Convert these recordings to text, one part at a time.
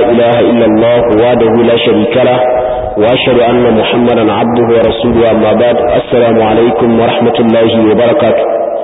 إله إلا الله وحده لا شريك له وأشهد أن محمدا عبده ورسوله أما بعد السلام عليكم ورحمة الله وبركاته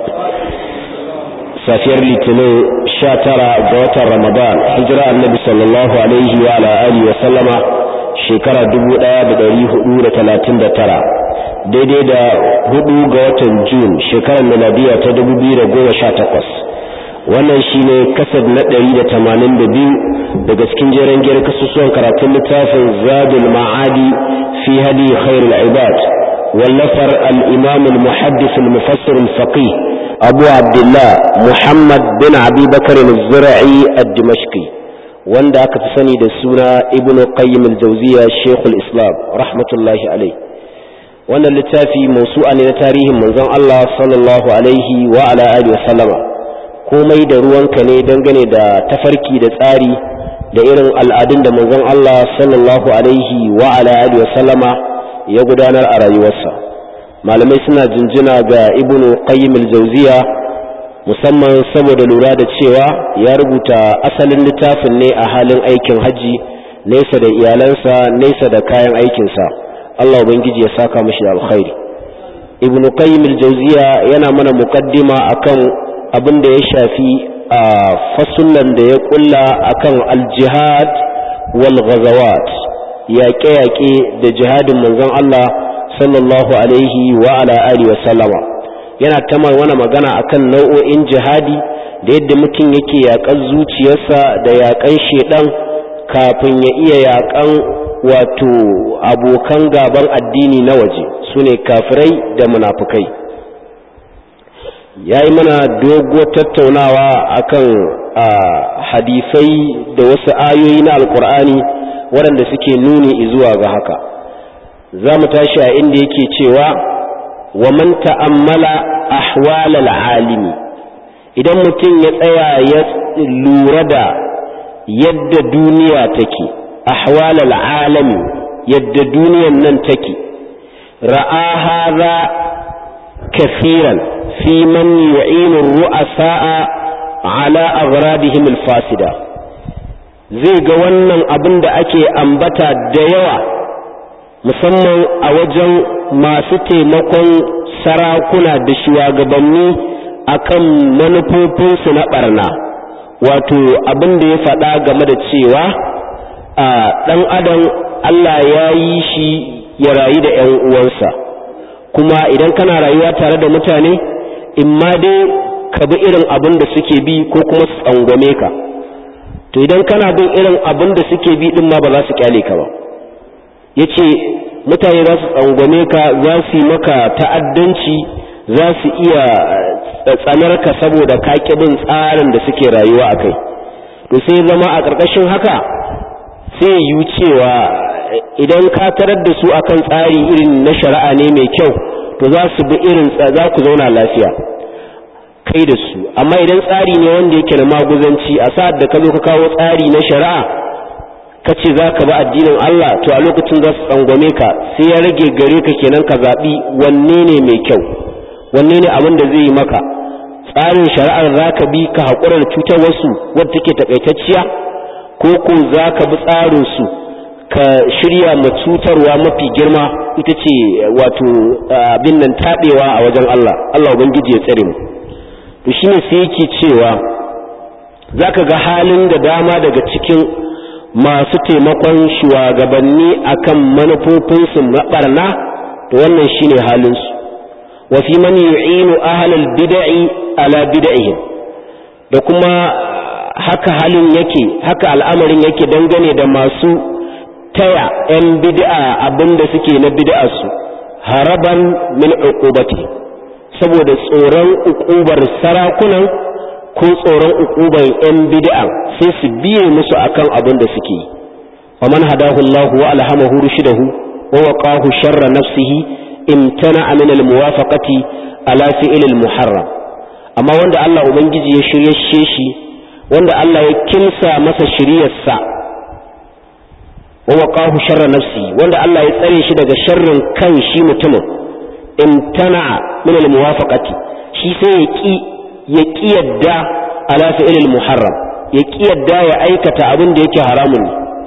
safiyar litinin sha tara ga watan ramadan hijira annabi sallallahu alaihi wa ala alihi wa sallama shekara dubu ɗaya da ɗari hudu da talatin da tara daidai da hudu ga watan jun shekarar miladiya ta dubu biyu da goma sha takwas wannan shine kasad na ɗari da tamanin da biyu daga cikin jeren giyar kasusuwan karatun littafin zadul ma'adi fi hadi khairul ibad wallafar al-imam al-muhaddis al-mufassir al-faqih abu abdullah muhammad bin abi bakar al-zura'i ad-dimashqi wanda aka fi sani da suna ibnu qayyim al-jawziya shaykhul islam rahmatullahi alayhi wannan littafi mausu'a ne na tarihin manzon Allah sallallahu alaihi wa ala alihi wa sallama komai da ruwanka ne dangane da tafarki da tsari da irin al'adun da manzon Allah sallallahu alaihi wa ala alihi wa sallama ya gudanar a rayuwarsa malamai suna jinjina ga ibnu qayyim al-jawziya musamman saboda lura da cewa ya rubuta asalin littafin ne a halin aikin haji nesa da iyalansa nesa da kayan aikinsa Allah ubangiji ya saka mashi da alkhairi ibnu qayyim al-jawziya yana mana muqaddima akan abin da ya shafi a fasullan da ya kulla akan al-jihad wal ghazawat yaƙe-yaƙe da jihadin manzon Allah sallallahu alaihi wa ala alihi wa sallama yana ta wani magana akan nau'o'in jihadi da yadda mutum yake yaƙan zuciyarsa da yaƙan shedan kafin ya iya yaƙan wato abokan gaban addini na waje su ne kafirai da munafukai ya yi mana dogo tattaunawa akan hadisai da wasu ayoyi na alkur'ani waɗanda suke nuni zuwa ga haka za mu tashi a inda yake cewa wa man ta'ammala ahwalal alimi idan mutum ya tsaya ya lura da yadda duniya take ahwalal alami yadda duniyan nan take ra'a hadha kafiran fi man yu'inu ru'asa'a ala aghrabihim al-fasida zai ga wannan abin da ake ambata da yawa musamman a wajen masu taimakon sarakuna da shugabanni akan manufofinsu na barna wato abin da ya faɗa game da cewa a ɗan adam Allah ya yi shi ya rayu da ‘yan uwansa kuma idan kana rayuwa tare da mutane in ma dai ka bi irin abin da suke bi ko kuma su tsangwame ka to idan kana bin irin abin da suke bi din ma ba za su kyale ka ba ya ce mutane za su tsangwame ka za su yi maka ta'addanci za su iya tsanar ka saboda ka bin tsarin da suke rayuwa a kai to sai zama a ƙarƙashin haka sai yi cewa idan ka tarar da su akan tsari irin na shari'a ne mai kyau to za su bi irin za ku zauna lafiya kai da su amma idan tsari ne wanda yake na maguzanci a sa'ad da ka zo ka kawo tsari na shari'a ka ce za ka bi addinin Allah to a lokacin za su tsangwame ka sai ya rage gare ka kenan ka zaɓi wanne ne mai kyau wanne ne abin da zai yi maka tsarin shari'ar za ka bi ka haƙura da cutar wasu wadda take takaitacciya ko ko za ka bi tsarin su ka shirya ma cutarwa mafi girma ita ce wato abin nan taɓewa a wajen Allah Allah ubangiji ya tsare mu to shine sai yake cewa zaka ga halin da dama daga cikin masu taimakon shugabanni akan manufofinsu na barna to wannan shine halinsu wa fi man yu'inu ahlal bid'i ala bid'ihim da kuma haka halin yake haka al'amarin yake dangane da masu taya 'yan bid'a abinda suke na bid'a su haraban min uqubati saboda tsoron uqubar sarakunan ko tsoron uqubar 'yan bid'a sai su biye musu akan abin da suke yi wa man hadahu Allah wa alhamahu rushdahu wa waqahu sharra nafsihi imtana min almuwafaqati ala fi'l almuharram amma wanda Allah ubangiji ya shirye shi wanda Allah ya kimsa masa shiryarsa wa waqahu sharra nafsi wanda Allah ya tsare shi daga sharrin kan shi mutumin imtana min almuwafaqati shi sai ya ki ya ki yadda ala fi'l almuharram ya ki yadda ya aikata abin da yake haramun ne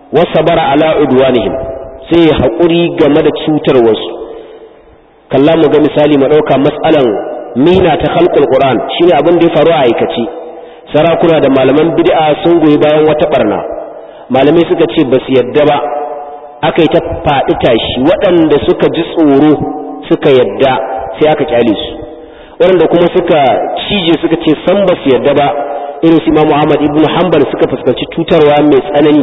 wa sabara ala udwanihim sai ya haƙuri game da cutar wasu kalla mu ga misali mu ɗauka matsalan mina ta khalqul qur'an shine abin da ya faru a aikace sarakuna da malaman bid'a sun goyi bayan wata barna malamai suka ce ba su yadda ba aka yi ta faɗi tashi waɗanda suka ji tsoro suka yadda sai aka kyale su waɗanda kuma suka cije suka ce san ba su yadda ba irin su Imam Ahmad ibn Hanbal suka fuskanci cutarwa mai tsanani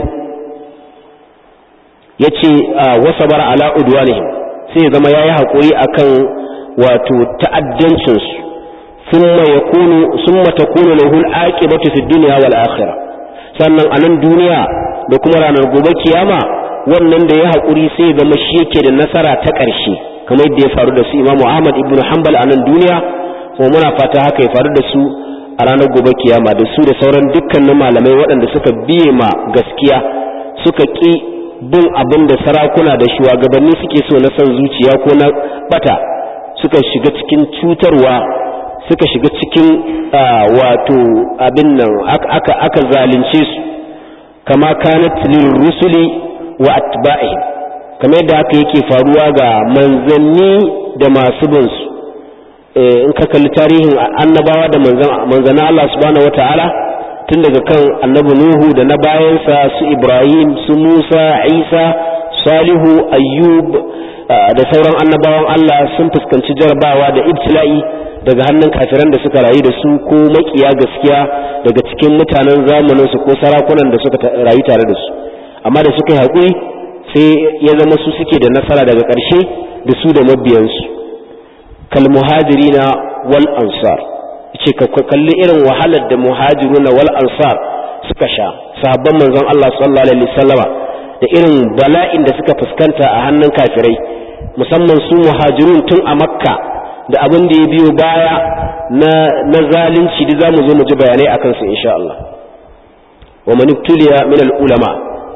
yace wasa bara ala udwanihim sai ya zama yayi hakuri akan wato ta'addancin su thumma yakunu thumma takunu lahu al-aqibatu fi dunya wal akhirah sannan a nan duniya da kuma ranar gobe kiyama wannan da ya hakuri sai ya zama shi yake da nasara ta ƙarshe kamar yadda ya faru da su Imam Ahmad ibn Hanbal a nan duniya kuma muna fata haka ya faru da su a ranar gobe kiyama da su da sauran dukkanin malamai waɗanda suka biye ma gaskiya suka ƙi bin abin da sarakuna da shugabanni suke so na son zuciya ko na bata suka shiga cikin cutarwa suka shiga cikin wato abin nan aka aka zalunce su kama kanat lil rusuli wa atba'ihim kamar yadda haka yake faruwa ga manzanni da masu bin su in ka kalli tarihin annabawa da manzana Allah subhanahu wata'ala tun daga kan annabi Nuhu da na bayansa su Ibrahim su Musa Isa Salihu Ayyub da sauran annabawan Allah sun fuskanci jarabawa da ibtila'i daga hannun kafiran da suka rayu da su ko makiya gaskiya daga cikin mutanen zamanin su ko sarakunan da suka rayu tare da su amma da suka yi haƙuri sai ya zama su suke da nasara daga ƙarshe da su da mabiyansu kalmuhajirina wal ansar ce ka kalli irin wahalar da muhajiruna wal ansar suka sha sahabban manzon Allah sallallahu alaihi wasallama da irin bala'in da suka fuskanta a hannun kafirai musamman su muhajirun tun a makka da abin da ya biyo baya na na zalunci da zamu zo mu ji bayanai akan su insha Allah wa man ibtuliya min al ulama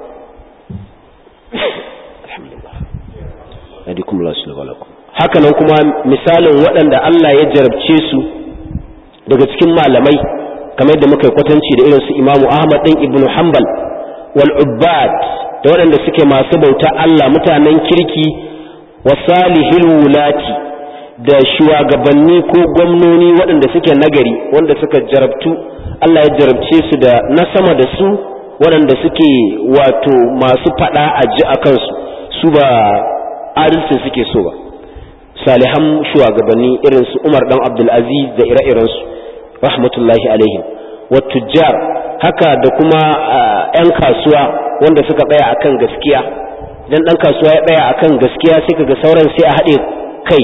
alhamdulillah adikum Allah subhanahu haka nan kuma misalin waɗanda Allah ya jarabce su daga cikin malamai kamar yadda muka yi kwatanci da irin su Imamu Ahmad ɗin Ibn Hanbal wal ubbad da waɗanda suke masu bauta Allah mutanen kirki wa salihil wulati da shugabanni ko gwamnoni waɗanda suke nagari wanda suka jarabtu Allah ya jarabce su da na sama da su waɗanda suke wato masu faɗa a ji a kansu su ba adalci suke so ba salihan shugabanni irin su Umar dan Abdul Aziz da ire-iren su rahmatullahi alaihim wa tujjar haka da kuma yan kasuwa wanda suka tsaya akan gaskiya idan dan kasuwa ya tsaya akan gaskiya sai kaga sauran sai a haɗe kai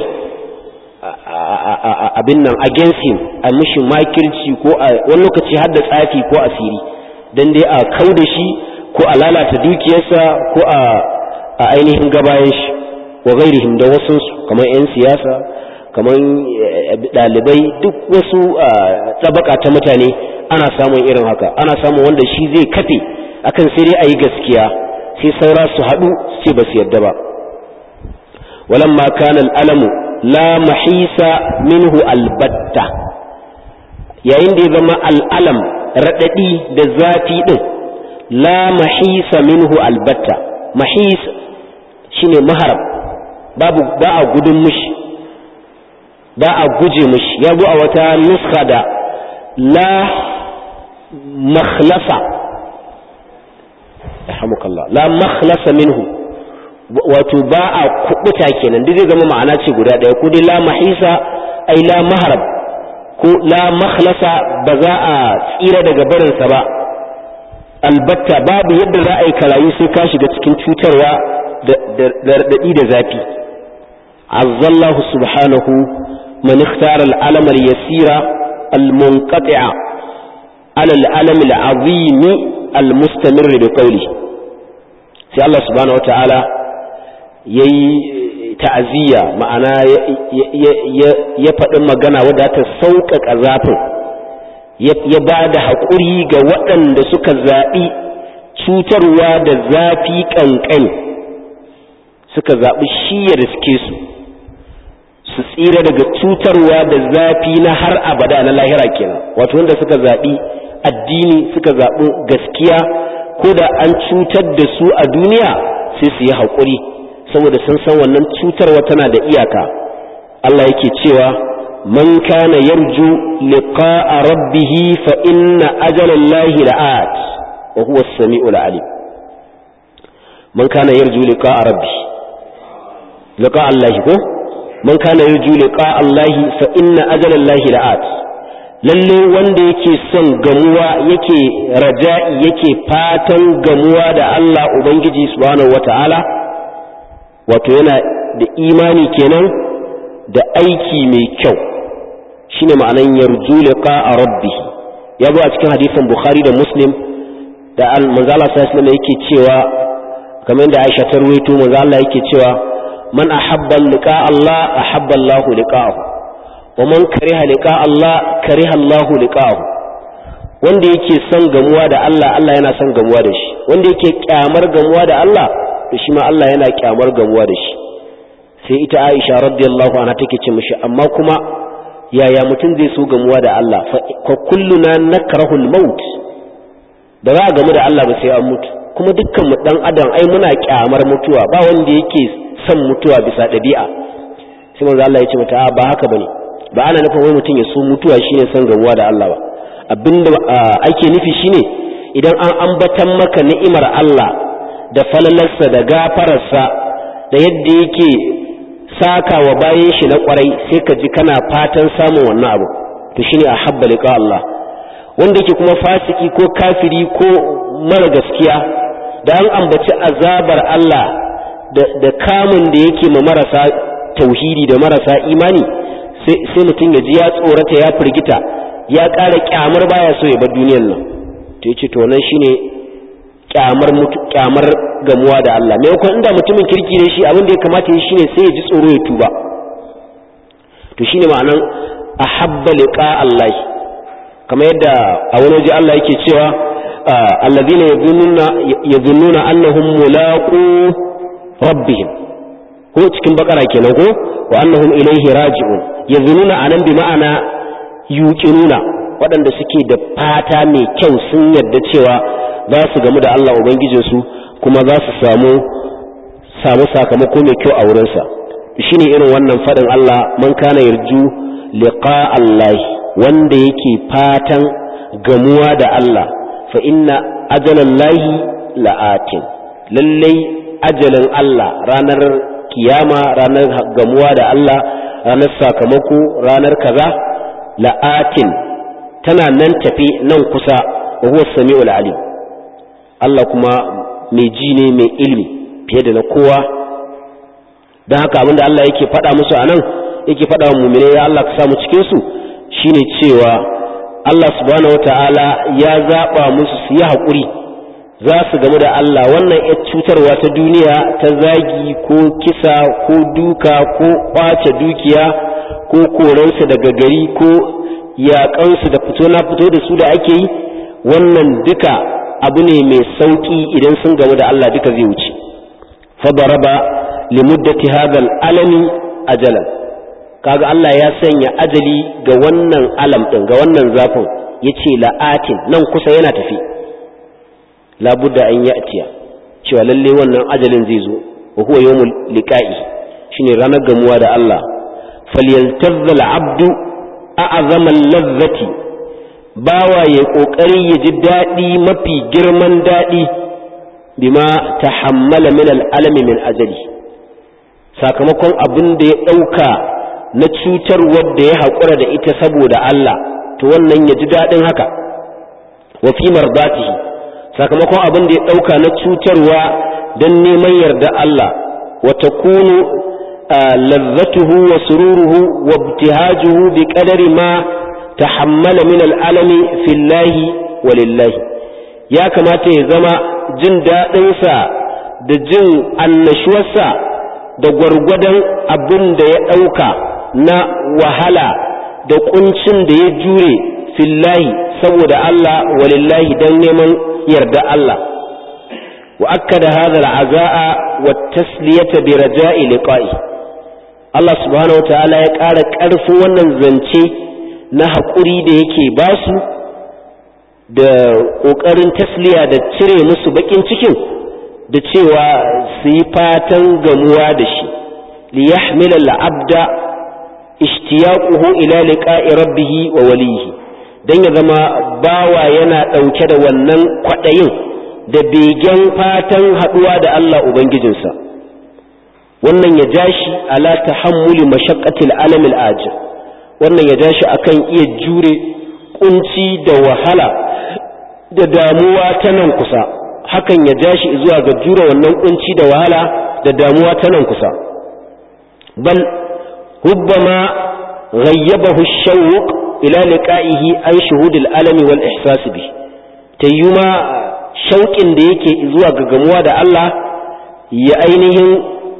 abin nan against him a mishi makirci ko a wani lokaci har da tsafi ko asiri dan dai a kau da shi ko a lalata dukiyarsa ko a ainihin gabayan shi wa gairihim da wasu kamar 'yan siyasa kamar ɗalibai duk wasu tsabaka ta mutane ana samun irin haka ana samun wanda shi zai kafe akan sai dai a yi gaskiya sai saura su haɗu ce ba su yadda ba walamma kana al'alamu la mahisa minhu albatta yayin da ya zama al'alam raɗaɗi da zafi ɗin la mahisa minhu albatta mahis shine maharab babu ba a gudun mushi ba a guje mushi ya zo a wata nuska da la makhlasa alhamdulillah la makhlasa minhu wato ba a kubuta kenan duk zai zama ma'ana ce guda ɗaya ko dai la mahisa ai la maharab ko la makhlasa ba za a tsira daga barinsa ba albatta babu yadda za a yi karayu sai ka shiga cikin cutarwa da raɗaɗi da zafi azzallahu subhanahu man ikhtara al-alam al-yasira al-munqati'a ala al-alam al-azim al-mustamir bi qawli sai Allah subhanahu wata'ala yayi ta'aziyya ma'ana ya faɗi magana wadda ta sauƙaƙa zafin ya ba da haƙuri ga waɗanda suka zaɓi cutarwa da zafi ƙanƙani suka zaɓi shi ya riske su su tsira daga cutarwa da zafi na har abada na lahira kenan wato wanda suka zaɓi addini suka zaɓi gaskiya ko da an cutar da su a duniya sai su yi haƙuri saboda sun san wannan cutarwa tana da iyaka Allah yake cewa man kana yarju liqa'a rabbih fa inna ajalallahi la'at wa huwa as-sami'ul 'alim man kana yarju liqa'a rabbih liqa'a Allah ko man kana yarju liqa'a Allah fa inna ajalallahi la'at lalle wanda yake son gamuwa yake raja'i yake fatan gamuwa da Allah ubangiji subhanahu wata'ala wato yana da imani kenan da aiki mai kyau shine ma'anan yarju liqa'a rabbih ya zo a cikin hadisin bukhari da muslim da manzo Allah sallallahu alaihi yake cewa kamar yadda Aisha ta ruwaito manzo Allah yake cewa man ahabba liqa'a Allah ahabba Allah liqa'ahu wa man kariha liqa'a Allah kariha Allah liqa'ahu wanda yake son gamuwa da Allah Allah yana son gamuwa da shi wanda yake kyamar gamuwa da Allah to shi ma Allah yana kyamar gamuwa da shi sai ita Aisha radiyallahu anha take ce mishi amma kuma yaya mutum zai so gamuwa da Allah fa kulluna nakrahul maut ba za a gamu da Allah ba sai an mutu kuma dukkan mu dan adam ai muna kyamar mutuwa ba wanda yake son mutuwa bisa dabi'a sai manzo Allah ya ce mata ba haka bane ba ana nufin wai mutum ya so mutuwa shine son gamuwa da Allah ba abinda ake nufi shine idan an ambatan maka ni'imar Allah da falalarsa da gafararsa da yadda yake saka wa bayan shi na kwarai sai ka ji kana fatan samun wannan abu to shine a habba liqa Allah wanda yake kuma fasiki ko kafiri ko mara gaskiya da an ambaci azabar Allah da kamun da yake ma marasa tauhidi da marasa imani sai mutum ya ji ya tsorata ya firgita ya ƙara kyamar baya so ya bar duniyar nan to yace to nan shine kyamar mutu kyamar gamuwa da Allah me yakon inda mutumin kirki ne shi abin da ya kamata yi shine sai ya ji tsoro ya tuba to shine ma'anan ahabba liqa Allah kamar yadda a wani waje Allah yake cewa alladhina yadhunnuna yadhunnuna annahum mulaqu rabbihim ko cikin bakara kenan ko wa annahum ilayhi raji'un yadhunnuna anan bi ma'ana yuqinuna waɗanda suke da fata mai kyau sun yarda cewa za su gamu da Allah Ubangijinsu kuma za su samu samu sakamako mai kyau a wurinsa shi ne irin wannan faɗin Allah man kana yarju liqa Allah wanda yake fatan gamuwa da Allah fa inna ajalallahi la'atin lallai ajalin Allah ranar kiyama ranar gamuwa da Allah ranar sakamako ranar kaza la'atin tana nan tafi nan kusa wa huwa sami'ul alim Allah kuma mai ji ne mai ilmi fiye da na kowa don haka abinda Allah yake faɗa musu a nan yake faɗa wa mummune ya Allah ka samu cikinsu shine cewa Allah subhanahu wa ta'ala ya zaɓa musu su yi haƙuri za su gamu da Allah wannan ya cutarwa ta duniya ta zagi ko kisa ko duka ko ƙwace dukiya ko koransu daga gari ko yaƙansu da fito na fito da su da ake yi wannan duka abu ne mai sauƙi idan sun gamu da Allah duka zai wuce fadaraba limuddati hadal alami ajalan kaga Allah ya sanya ajali ga wannan alam din ga wannan zafin yace la'atin nan kusa yana tafi labudda an ya'tiya cewa lalle wannan ajalin zai zo wa huwa yawmul liqa'i shine ranar gamuwa da Allah falyaltazza al-abdu a'zama al-lazzati bawa ya kokari ya ji dadi mafi girman dadi bima tahammala min al-alami min ajali sakamakon abin da ya dauka na cutar wadda ya haƙura da ita saboda Allah to wannan ya ji daɗin haka wa fi mardatihi sakamakon abin da ya ɗauka na cutarwa don neman yarda Allah wa takunu lazzatuhu wa sururuhu wa ibtihajuhu bi qadari ma tahammala min al'alami fillahi wa lillahi ya kamata ya zama jin daɗinsa da jin annashuwarsa da gwargwadon abin da ya ɗauka na wahala da kuncin da ya jure fillahi saboda Allah walillahi don neman yarda Allah wa akkada hadha al'azaa wa tasliyata bi raja'i liqa'i Allah subhanahu wataala ya ƙara ƙarfin wannan zance na haƙuri da yake basu da ƙoƙarin tasliya da cire musu baƙin cikin da cewa su yi fatan gamuwa da shi li yahmila al'abda ishtiyaquhu ila liqa'i rabbih wa walihi dan ya zama bawa yana ɗauke da wannan kwaɗayin da begen fatan haɗuwa da Allah ubangijinsa wannan ya ja shi ala tahammuli mashaqqatil alamil ajir wannan ya ja shi akan iya jure kunci da wahala da damuwa ta nan kusa hakan ya ja shi zuwa ga jure wannan kunci da wahala da damuwa ta nan kusa bal rubbama ghayyabahu shawq ila liqa'ihi an shuhudil alami wal ihsas bi tayyuma shauƙin da yake zuwa ga gamuwa da Allah ya ainihin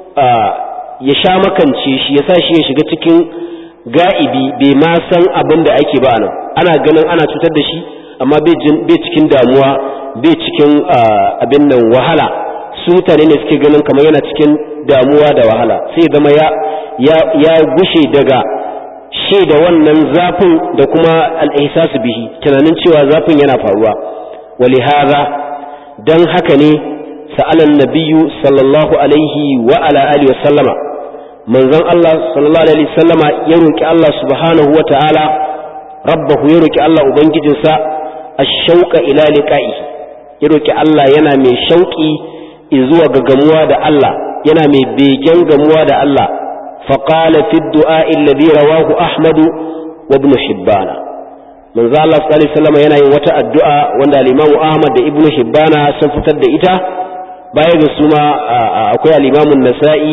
ya sha makance shi ya sa shi ya shiga cikin ga'ibi bai ma san abin da ake ba nan ana ganin ana cutar da shi amma bai cikin damuwa bai cikin abin nan wahala su mutane ne suke ganin kamar yana cikin damuwa da wahala sai zama ya ya gushe daga shi da wannan zafin da kuma al'ihsasu bihi tunanin cewa zafin yana faruwa wali haza dan haka ne sa'alan nabiyyu sallallahu alaihi wa ala alihi wa sallama manzon Allah sallallahu alaihi sallama ya roki Allah subhanahu wa ta'ala rabbahu ya roki Allah ubangijinsa ash-shauqa ila liqa'i ya roki Allah yana mai shauki zuwa ga gamuwa da Allah yana mai begen gamuwa da Allah faqala fi du'a alladhi rawahu Ahmad wa ibn Hibban manzo Allah sallallahu alaihi wasallam yana yin wata addu'a wanda al-Imam Ahmad da Ibn Hibban sun fitar da ita baya ga su ma akwai al-Imam An-Nasa'i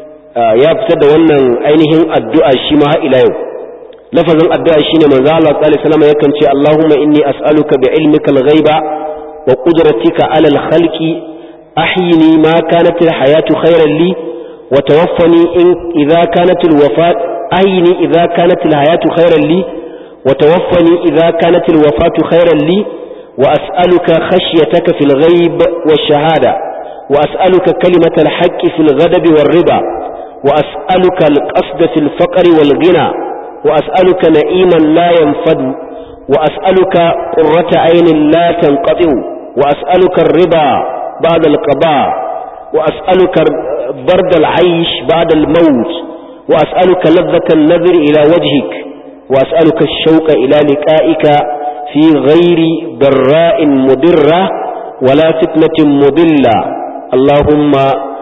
ya fitar da wannan ainihin addu'a shi ma ila yau lafazin addu'a shine manzo Allah sallallahu alaihi wasallam yakan ce Allahumma inni as'aluka bi ilmikal ghaiba wa qudratika 'ala al-khalqi ahyini ma kanat al-hayatu khayran li wa tawaffani in idha kanat al-wafat ahyini idha kanat al-hayatu khayran li wa tawaffani idha kanat al-wafatu khayran li wa as'aluka khashyataka fil ghaib wash-shahada wa as'aluka kalimatal haqqi fil ghadabi war-riba وأسألك القصد في الفقر والغنى وأسألك نعيما لا ينفد وأسألك قرة عين لا تنقطع وأسألك الرضا بعد القضاء وأسألك برد العيش بعد الموت وأسألك لذة النذر إلى وجهك وأسألك الشوق إلى لقائك في غير ضراء مضرة ولا فتنة مضلة اللهم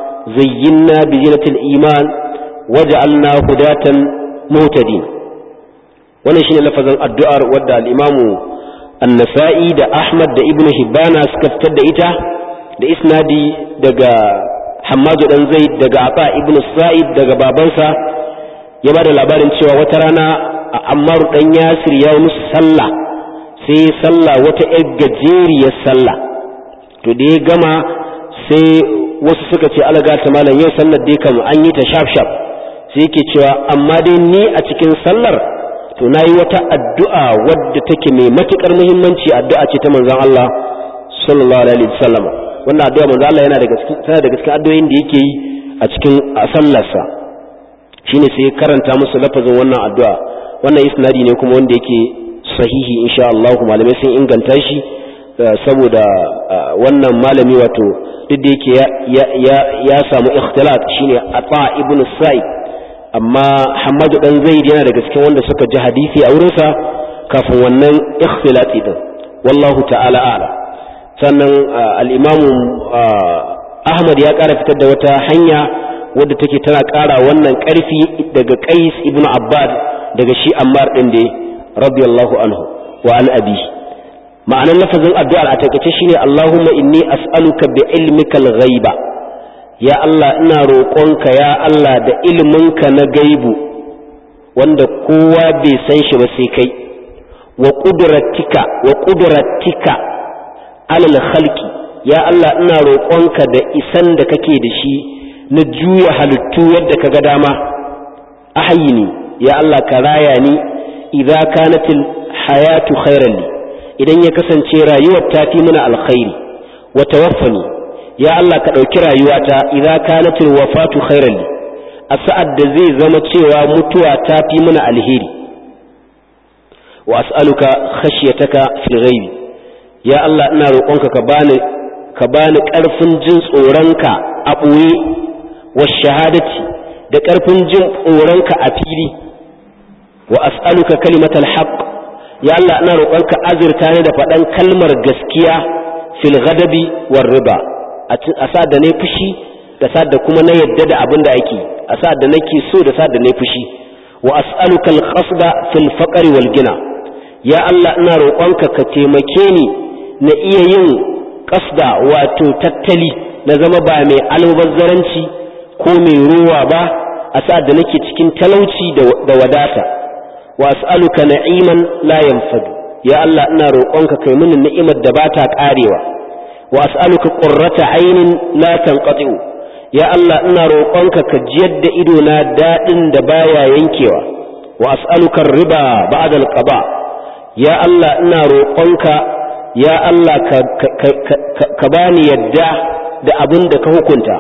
زينا بزينة الإيمان وجعلنا هداة مهتدين wannan shine lafazin addu'ar wadda al-Imam An-Nasa'i da Ahmad da Ibn Hibbana suka fitar da ita da isnadi daga Hammadu dan Zaid daga Aba Ibn Sa'id daga babansa ya bada labarin cewa wata rana Ammar dan Yasir ya musu sallah sai sallah wata ƴar gajeriyar sallah to da ya gama sai wasu suka ce alaga ta malam yau sallar dai kam an yi ta shaf shaf sai yake cewa amma dai ni a cikin sallar to na yi wata addu'a wadda take mai matukar muhimmanci addu'a ce ta manzon Allah sallallahu alaihi wasallam wannan addu'a manzon Allah yana daga cikin tana daga cikin addu'o'in da yake yi a cikin sallarsa shine sai karanta musu lafazin wannan addu'a wannan isnadi ne kuma wanda yake sahihi insha Allah malamai sun inganta shi saboda wannan malami wato duk da yake ya samu ikhtilat shine ata ibn sa'id amma hamadu dan zaid yana daga cikin wanda suka ji hadisi a wurinsa kafin wannan ikhtilati din wallahu ta'ala a'lam sannan al-imam ahmad ya ƙara fitar da wata hanya wadda take tana ƙara wannan ƙarfi daga qais ibn abbad daga shi ammar din da radiyallahu anhu wa an abi ma'anar lafazin addu'ar a takaice shine Allahumma inni as'aluka bi ilmikal ghaiba ya Allah ina roƙonka ya Allah da ilminka na gaibu wanda kowa bai san shi ba sai kai wa qudratika wa qudratika alal khalqi ya Allah ina roƙonka da isan da kake da shi na juya halittu yadda ka ga dama ahyini ya Allah ka raya ni idza kanatil hayatu khairan li idan ya kasance rayuwar ta fi mana alkhairi wa tawaffani ya Allah ka ɗauki rayuwata idza kanatil wafatu khairan li a sa'ad da zai zama cewa mutuwa ta fi mana alheri wa as'aluka khashyataka fil ghaibi ya Allah ina roƙonka ka bani ka bani ƙarfin jin tsoronka a ɓoye wa shahadati da ƙarfin jin tsoronka a fili wa as'aluka kalimatal haqq ya Allah ina roƙonka azurta ni da faɗan kalmar gaskiya fil ghadabi war riba a sa da ne fushi da sa da kuma na yadda da abin da ake a sa da nake so da sa da ne fushi wa as'aluka al-qasda fil faqri wal gina ya Allah ina roƙonka ka taimake ni na iya yin qasda wato tattali na zama ba mai almubazzaranci ko mai ruwa ba a sa da nake cikin talauci da wadata wa as'aluka na'iman la yanfadu ya Allah ina roƙonka kai mini ni'imar da bata karewa wa as'aluka qurrata aynin la tanqati'u ya Allah ina roƙonka ka jiyar da ido na dadin da baya yankewa wa as'aluka riba ba'da al-qada ya Allah ina roƙonka ya Allah ka ka bani yadda da abin da ka hukunta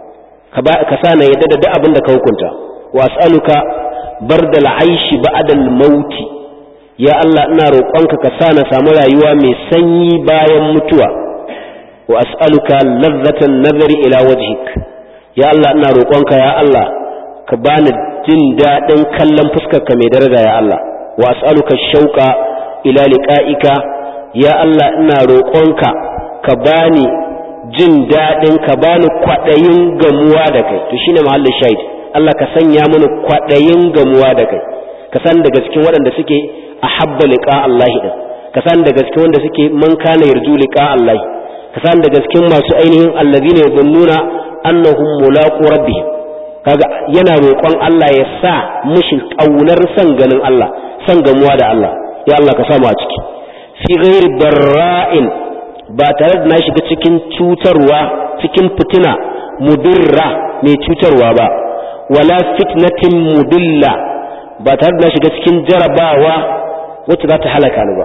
ka sa na yadda da abin da ka hukunta wa as'aluka bardal aishi ba'dal mauti ya Allah ina roƙonka ka sa na samu rayuwa mai sanyi bayan mutuwa wa as'aluka ladzatan nazari ila wajhik ya Allah ina roƙonka ya Allah ka bani jin daɗin kallon fuskarka mai daraja ya Allah wa as'aluka shauqa ila liqa'ika ya Allah ina roƙonka ka bani jin daɗin ka bani kwaɗayin gamuwa da kai to shine mahallin shahid Allah ka sanya mini kwaɗayin gamuwa da kai ka san daga cikin waɗanda suke ahabba liqa Allah din ka san daga cikin wanda suke man kana yarju liqa Allah ka san daga cikin masu ainihin allazina yazunnuna annahum mulaqu rabbihim kaga yana roƙon Allah ya sa mushi kaunar san ganin Allah san gamuwa da Allah ya Allah ka samu a ciki fi ghairi barra'in ba tare da na shiga cikin cutarwa cikin fitina mudirra mai cutarwa ba wala fitnatin mudilla ba tare da na shiga cikin jarabawa wacce za ta halaka ni ba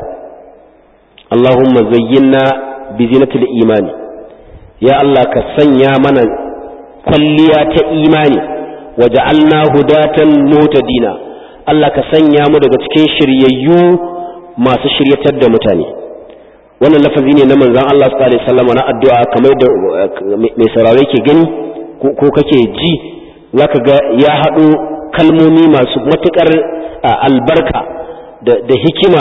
Allahumma zayyinna bi zinatil imani ya Allah ka sanya mana kwalliya ta imani waja'alna hudatan mutadina Allah ka sanya mu daga cikin shiryayyu masu shiryatar da mutane wannan lafazi ne na manzon Allah sallallahu alaihi wasallam na addu'a kamar da mai saurare ke gani ko kake ji zaka ga ya haɗo kalmomi masu matukar albarka da hikima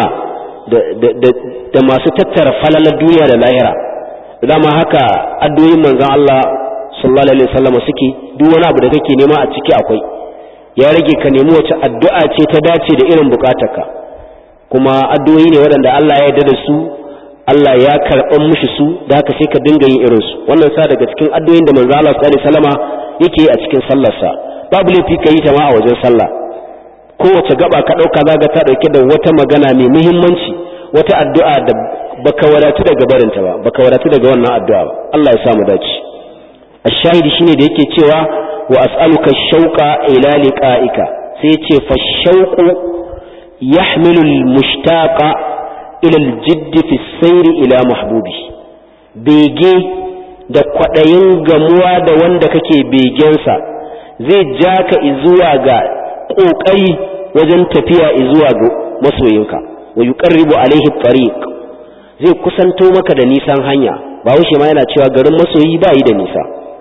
da masu tattara falalar duniya da lahira dama haka addu'o'in manzon Allah sallallahu alaihi wasallam suke duk wani abu da kake nema a ciki akwai ya rage ka nemi wace addu'a ce ta dace da irin bukatarka kuma addu'o'i ne waɗanda Allah ya yarda da su Allah ya karɓan mushi su da haka sai ka dinga yin irin su wannan sa daga cikin addu'o'in da manzo Allah sallallahu alaihi wasallama yake a cikin sallarsa babu laifi ka yi ta ma a wajen sallah kowace gaba ka ɗauka zaga ta ɗauke da wata magana mai muhimmanci wata addu'a da baka wadatu daga barinta ba baka wadatu daga wannan addu'a ba Allah ya samu dace ashahidi shine da yake cewa wa as'aluka shauqa ila liqa'ika sai ya ce fa shauqu yahmilu al-mushtaqa ila al-jidd fi sayr ila mahbubi bege da kwadayin gamuwa da wanda kake begensa zai ja ka zuwa ga kokari wajen tafiya zuwa ga masoyinka wa yuqarribu alaihi tariq zai kusanto maka da nisan hanya ba wuce ma yana cewa garin masoyi ba yi da nisa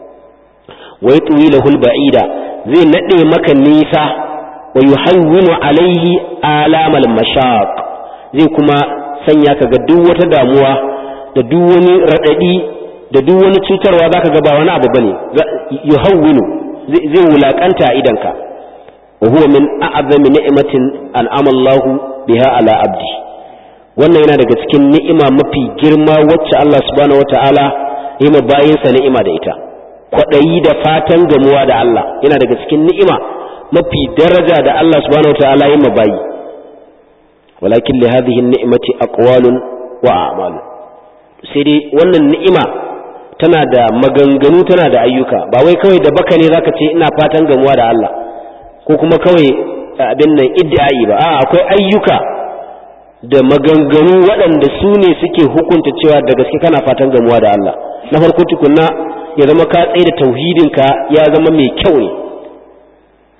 wai tuwi lahul ba'ida zai nade maka nisa wa yuhawwinu alaihi alamal mashaq zai kuma sanya ka ga duk wata damuwa da duk wani radadi da duk wani cutarwa zaka ga ba wani abu bane yuhawwinu zai wulakanta a idanka wa huwa min a'zami ni'matin an'ama Allahu biha ala abdi wannan yana daga cikin ni'ima mafi girma wacce Allah subhanahu wata'ala ya ma bayinsa ni'ima da ita kwaɗayi da fatan gamuwa da Allah yana daga cikin ni'ima mafi daraja da Allah subhanahu wata'ala ya ma bayi walakin li hadhihi ni'mati aqwalun wa a'malu sai dai wannan ni'ima tana da maganganu tana da ayyuka ba wai kawai da baka ne zaka ce ina fatan gamuwa da Allah ko kuma kawai abin nan iddi'ai ba a akwai ayyuka da maganganu waɗanda su ne suke hukunta cewa da gaske kana fatan gamuwa da Allah na farko tukunna ya zama ka tsaye da tauhidinka ya zama mai kyau ne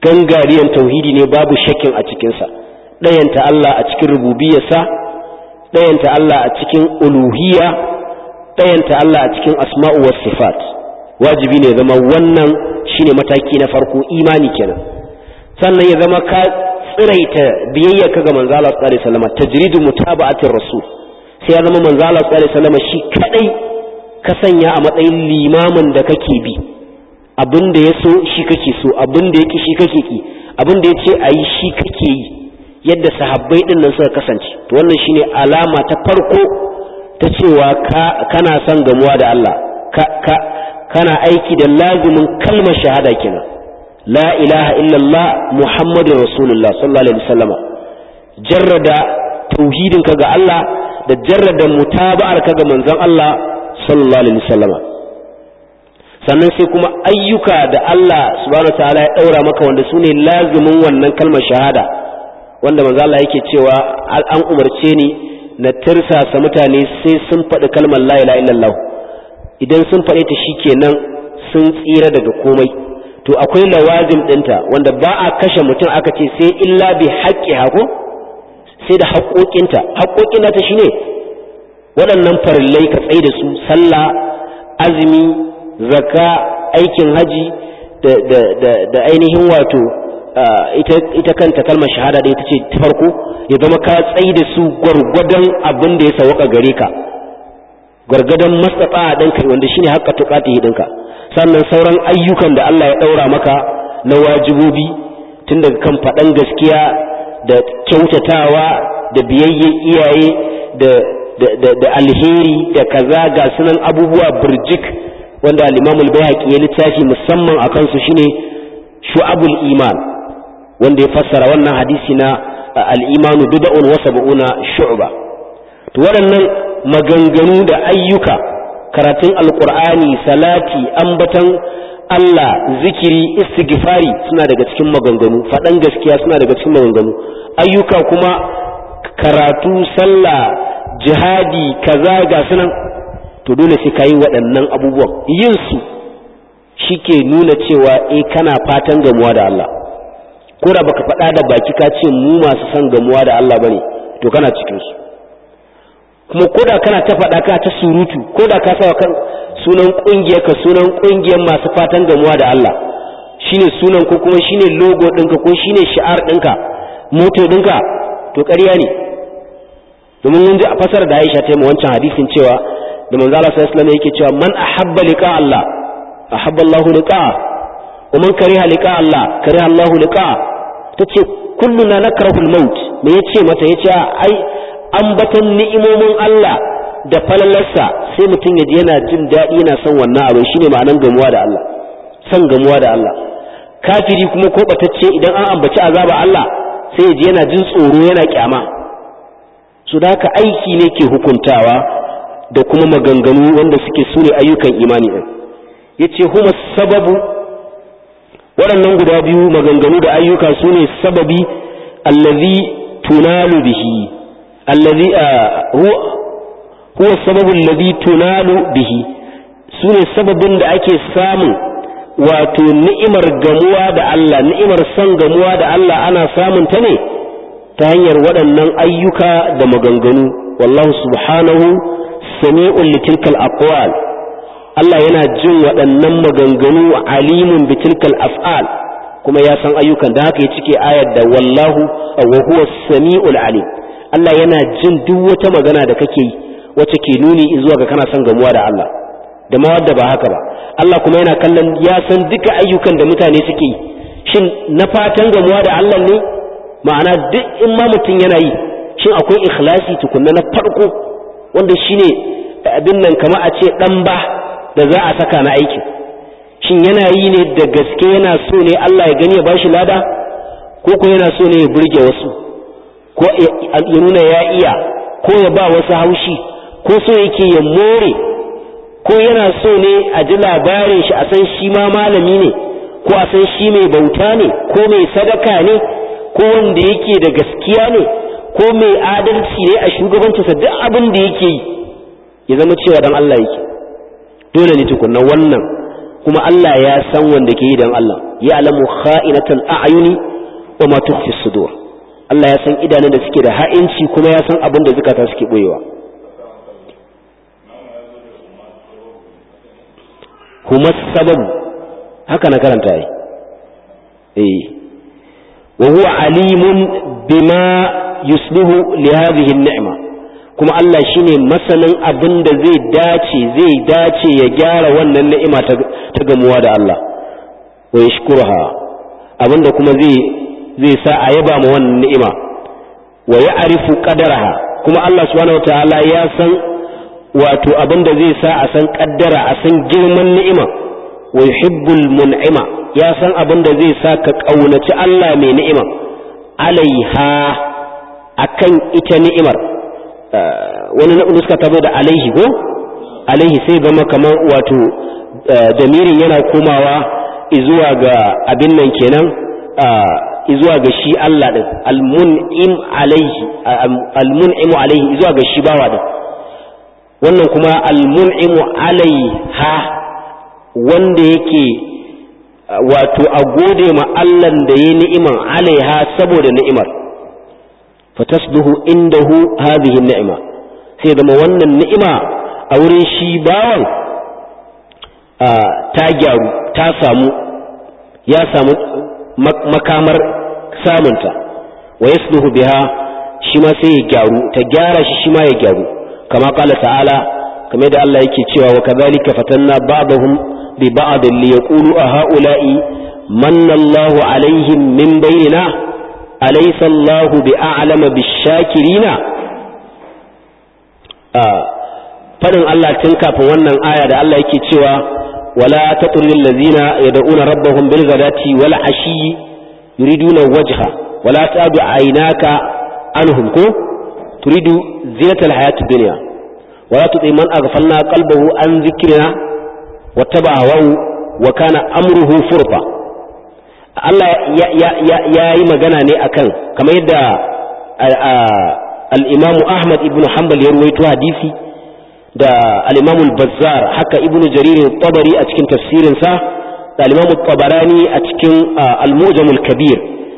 gangariyan tauhidi ne babu shakkin a cikinsa ɗayanta Allah a cikin rububiyarsa ɗayanta Allah a cikin uluhiyya ɗayanta Allah a cikin asma'u was sifat wajibi ne zama wannan shine mataki na farko imani kenan sannan ya zama ka tsiraita biyayya ka ga manzo Allah sallallahu alaihi wasallam tajridu mutaba'atir rasul sai ya zama manzo Allah sallallahu alaihi wasallam shi kadai ka sanya a matsayin limamin da kake bi abin da ya so shi kake so abin da yake shi kake ki abin da yace ayi shi kake yi yadda sahabbai din nan suka kasance to wannan shine alama ta farko ta cewa kana son gamuwa da Allah ka kana aiki da lazumin kalmar shahada kenan la ilaha illallah muhammadur rasulullah sallallahu alaihi wasallam jarrada tauhidin ka ga Allah da jarrada mutaba'ar ka ga manzon Allah sallallahu alaihi wasallam sannan sai kuma ayyuka da Allah subhanahu wataala ya daura maka wanda sune lazumin wannan kalmar shahada wanda manzo Allah yake cewa an umarce ni na tirsasa mutane sai sun faɗi kalmar la ilaha illallah idan sun faɗe ta shikenan sun tsira daga komai to akwai lawazim ɗinta wanda ba a kashe mutum aka ce sai illa bi haƙƙi hako sai da haƙoƙinta haƙoƙin nata shine waɗannan farillai ka tsaye da su sallah azumi zakka aikin haji da ainihin wato ita kanta kalmar shahada da ita ce ta farko ya zama ka tsayi da su gwargwadon abin da ya sawaka gare ka gwargwadon mastata ɗinka wanda shine haƙƙa tuƙati ɗinka sannan sauran ayyukan da Allah ya ɗaura maka na wajibobi tun daga kan faɗan gaskiya da kyautatawa da biyayyen iyaye da alheri da kaza ga sunan abubuwa birjik wanda al-Imam al-Baihaqi ya littafi musamman akan su shine shu'abul iman wanda ya fassara wannan hadisi na al'imanu bida'un wa sab'una shu'ba to waɗannan maganganu da ayyuka karatun alƙur'ani salati ambatan Allah zikiri istighfari suna daga cikin maganganu faɗan gaskiya suna daga cikin maganganu ayyuka kuma karatu sallah jihadi kaza ga sunan to dole sai kayi waɗannan abubuwan yin su shike nuna cewa eh kana fatan gamuwa da Allah ko da baka faɗa da baki ka ce mu masu son gamuwa da Allah bane to kana cikin su kuma ko da kana ta faɗa ka ta surutu ko da ka sa kan sunan kungiyar ka sunan kungiyar masu fatan gamuwa da Allah shine sunan ko kuma shine logo ɗinka ko shine shi'ar ɗinka moto ɗinka to ƙarya ne domin mun ji a fasar da Aisha ta yi wancan hadisin cewa da manzo Allah sallallahu alaihi wasallam yake cewa man ahabba liqa Allah ahabba Allahu liqa wa man kariha liqa Allah kariha Allahu liqa tace kulluna nakrahu al-maut me yace mata yace ai ambatan ni'imomin Allah da falalarsa sai mutum yaji yana jin daɗi yana son wannan abu shine ma'anan gamuwa da Allah son gamuwa da Allah kafiri kuma ko batacce idan an ambaci azaba Allah sai yaji yana jin tsoro yana kyama su da haka aiki ne ke hukuntawa da kuma maganganu wanda suke sune ayyukan imani din yace huma sababu waɗannan guda biyu maganganu da ayyuka sune sababi allazi tunalu bihi allazi huwa huwa sababu allazi tunalu bihi sune sababin da ake samun wato ni'imar gamuwa da Allah ni'imar san gamuwa da Allah ana samun ta ne ta hanyar waɗannan ayyuka da maganganu wallahu subhanahu sami'un litilkal aqwal Allah yana jin waɗannan maganganu alimun bitilkal af'al kuma ya san ayyukan da haka ya cike ayar da wallahu wa huwa sami'ul alim Allah yana jin duk wata magana da kake yi wacce ke nuni zuwa ga kana son gamuwa da Allah da ma wadda ba haka ba Allah kuma yana kallon ya san duka ayyukan da mutane suke yi shin na fatan gamuwa da Allah ne ma'ana duk in ma mutum yana yi shin akwai ikhlasi tukunna na farko wanda shine abin nan kama a ce dan ba da za a saka na aikin shin yana yi ne da gaske yana so ne Allah ya gani ya bashi lada ko ko yana so ne ya burge wasu ko ya nuna ya iya ko ya ba wasu haushi ko so yake ya more ko yana so ne a ji labarin shi a san shi ma malami ne ko a san shi mai bauta ne ko mai sadaka ne ko wanda yake da gaskiya ne ko mai adalci ne a shugabancinsa duk abin da yake yi ya zama cewa dan Allah yake dole ne tukunna wannan kuma Allah ya san wanda ke yi dan Allah ya alamu kha'inatal a'yuni wa ma tukhfi sudur Allah ya san idanun da suke da ha'inci kuma ya san abin da zukata suke boyewa kuma sababu haka na karanta yi eh wa huwa alimun bima yuslihu li hadhihi an-ni'ma kuma Allah shine masanin abin da zai dace zai dace ya gyara wannan ni'ima ta gamuwa da Allah wa yashkuruha abinda kuma zai zai sa a yaba ma wannan ni'ima wa ya'rifu qadaraha kuma Allah subhanahu wataala ya san wato abinda zai sa a san kaddara a san girman ni'ima wa yuhibbul mun'ima ya san abinda zai sa ka kaunaci Allah mai ni'ima alaiha akan ita ni'imar wani nuska ta zo da alaihi ko alaihi sai zama kamar wato damirin yana komawa izuwa ga abin nan kenan izuwa ga shi Allah din almun'im alaihi almun'imu alaihi izuwa ga shi bawa din wannan kuma almun'imu alaiha wanda yake wato a gode ma Allah da ya ni'iman alaiha saboda ni'imar fatasluhu indahu hadhihi ni'ima sai zama wannan ni'ima a wurin shi bawan ta gyaru ta samu ya samu makamar samunta wa yasluhu biha shi ma sai ya gyaru ta gyara shi shi ma ya gyaru kama kala ta'ala kamar da Allah yake cewa wa kadhalika fatanna ba'dahum bi ba'd li yaqulu a ha'ula'i manna Allahu alaihim min bainina alaysa Allahu bi a'lama bish-shakirina fadin Allah tun kafin wannan aya da Allah yake cewa wala tatrul ladzina yad'una rabbahum bil ghadati wal ashi yuriduna wajha wala ta'du aynaka anhum ko turidu zinatal hayatid dunya wala tuti man aghfalna qalbahu an dhikrina wattaba hawahu wa kana amruhu furta Allah ya yi magana ne akan kamar yadda al-Imam Ahmad ibn Hanbal ya ruwaito hadisi da al-Imam al-Bazzar haka Ibn Jarir al-Tabari a cikin tafsirin sa da al-Imam al-Tabarani a cikin al-Mu'jam al-Kabir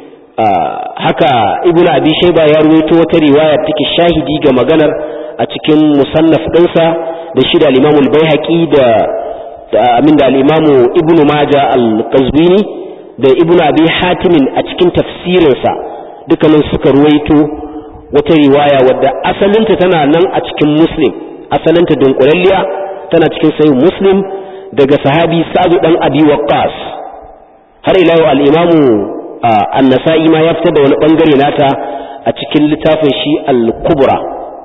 haka Ibn Abi Shayba ya ruwaito wata riwaya take shahidi ga maganar a cikin musannaf ɗinsa da shi da al-Imam al-Baihaqi da da amin da al-Imam Ibn Majah al-Qazwini da Ibn Abi Hatim a cikin tafsirinsa dukkanin suka ruwaito wata riwaya wadda asalinta tana nan a cikin Muslim asalinta dunkulalliya tana cikin sahih Muslim daga sahabi Sa'd dan Abi Waqqas har ila yau al-Imam An-Nasa'i ma ya fitar da wani bangare nata a cikin littafin shi Al-Kubra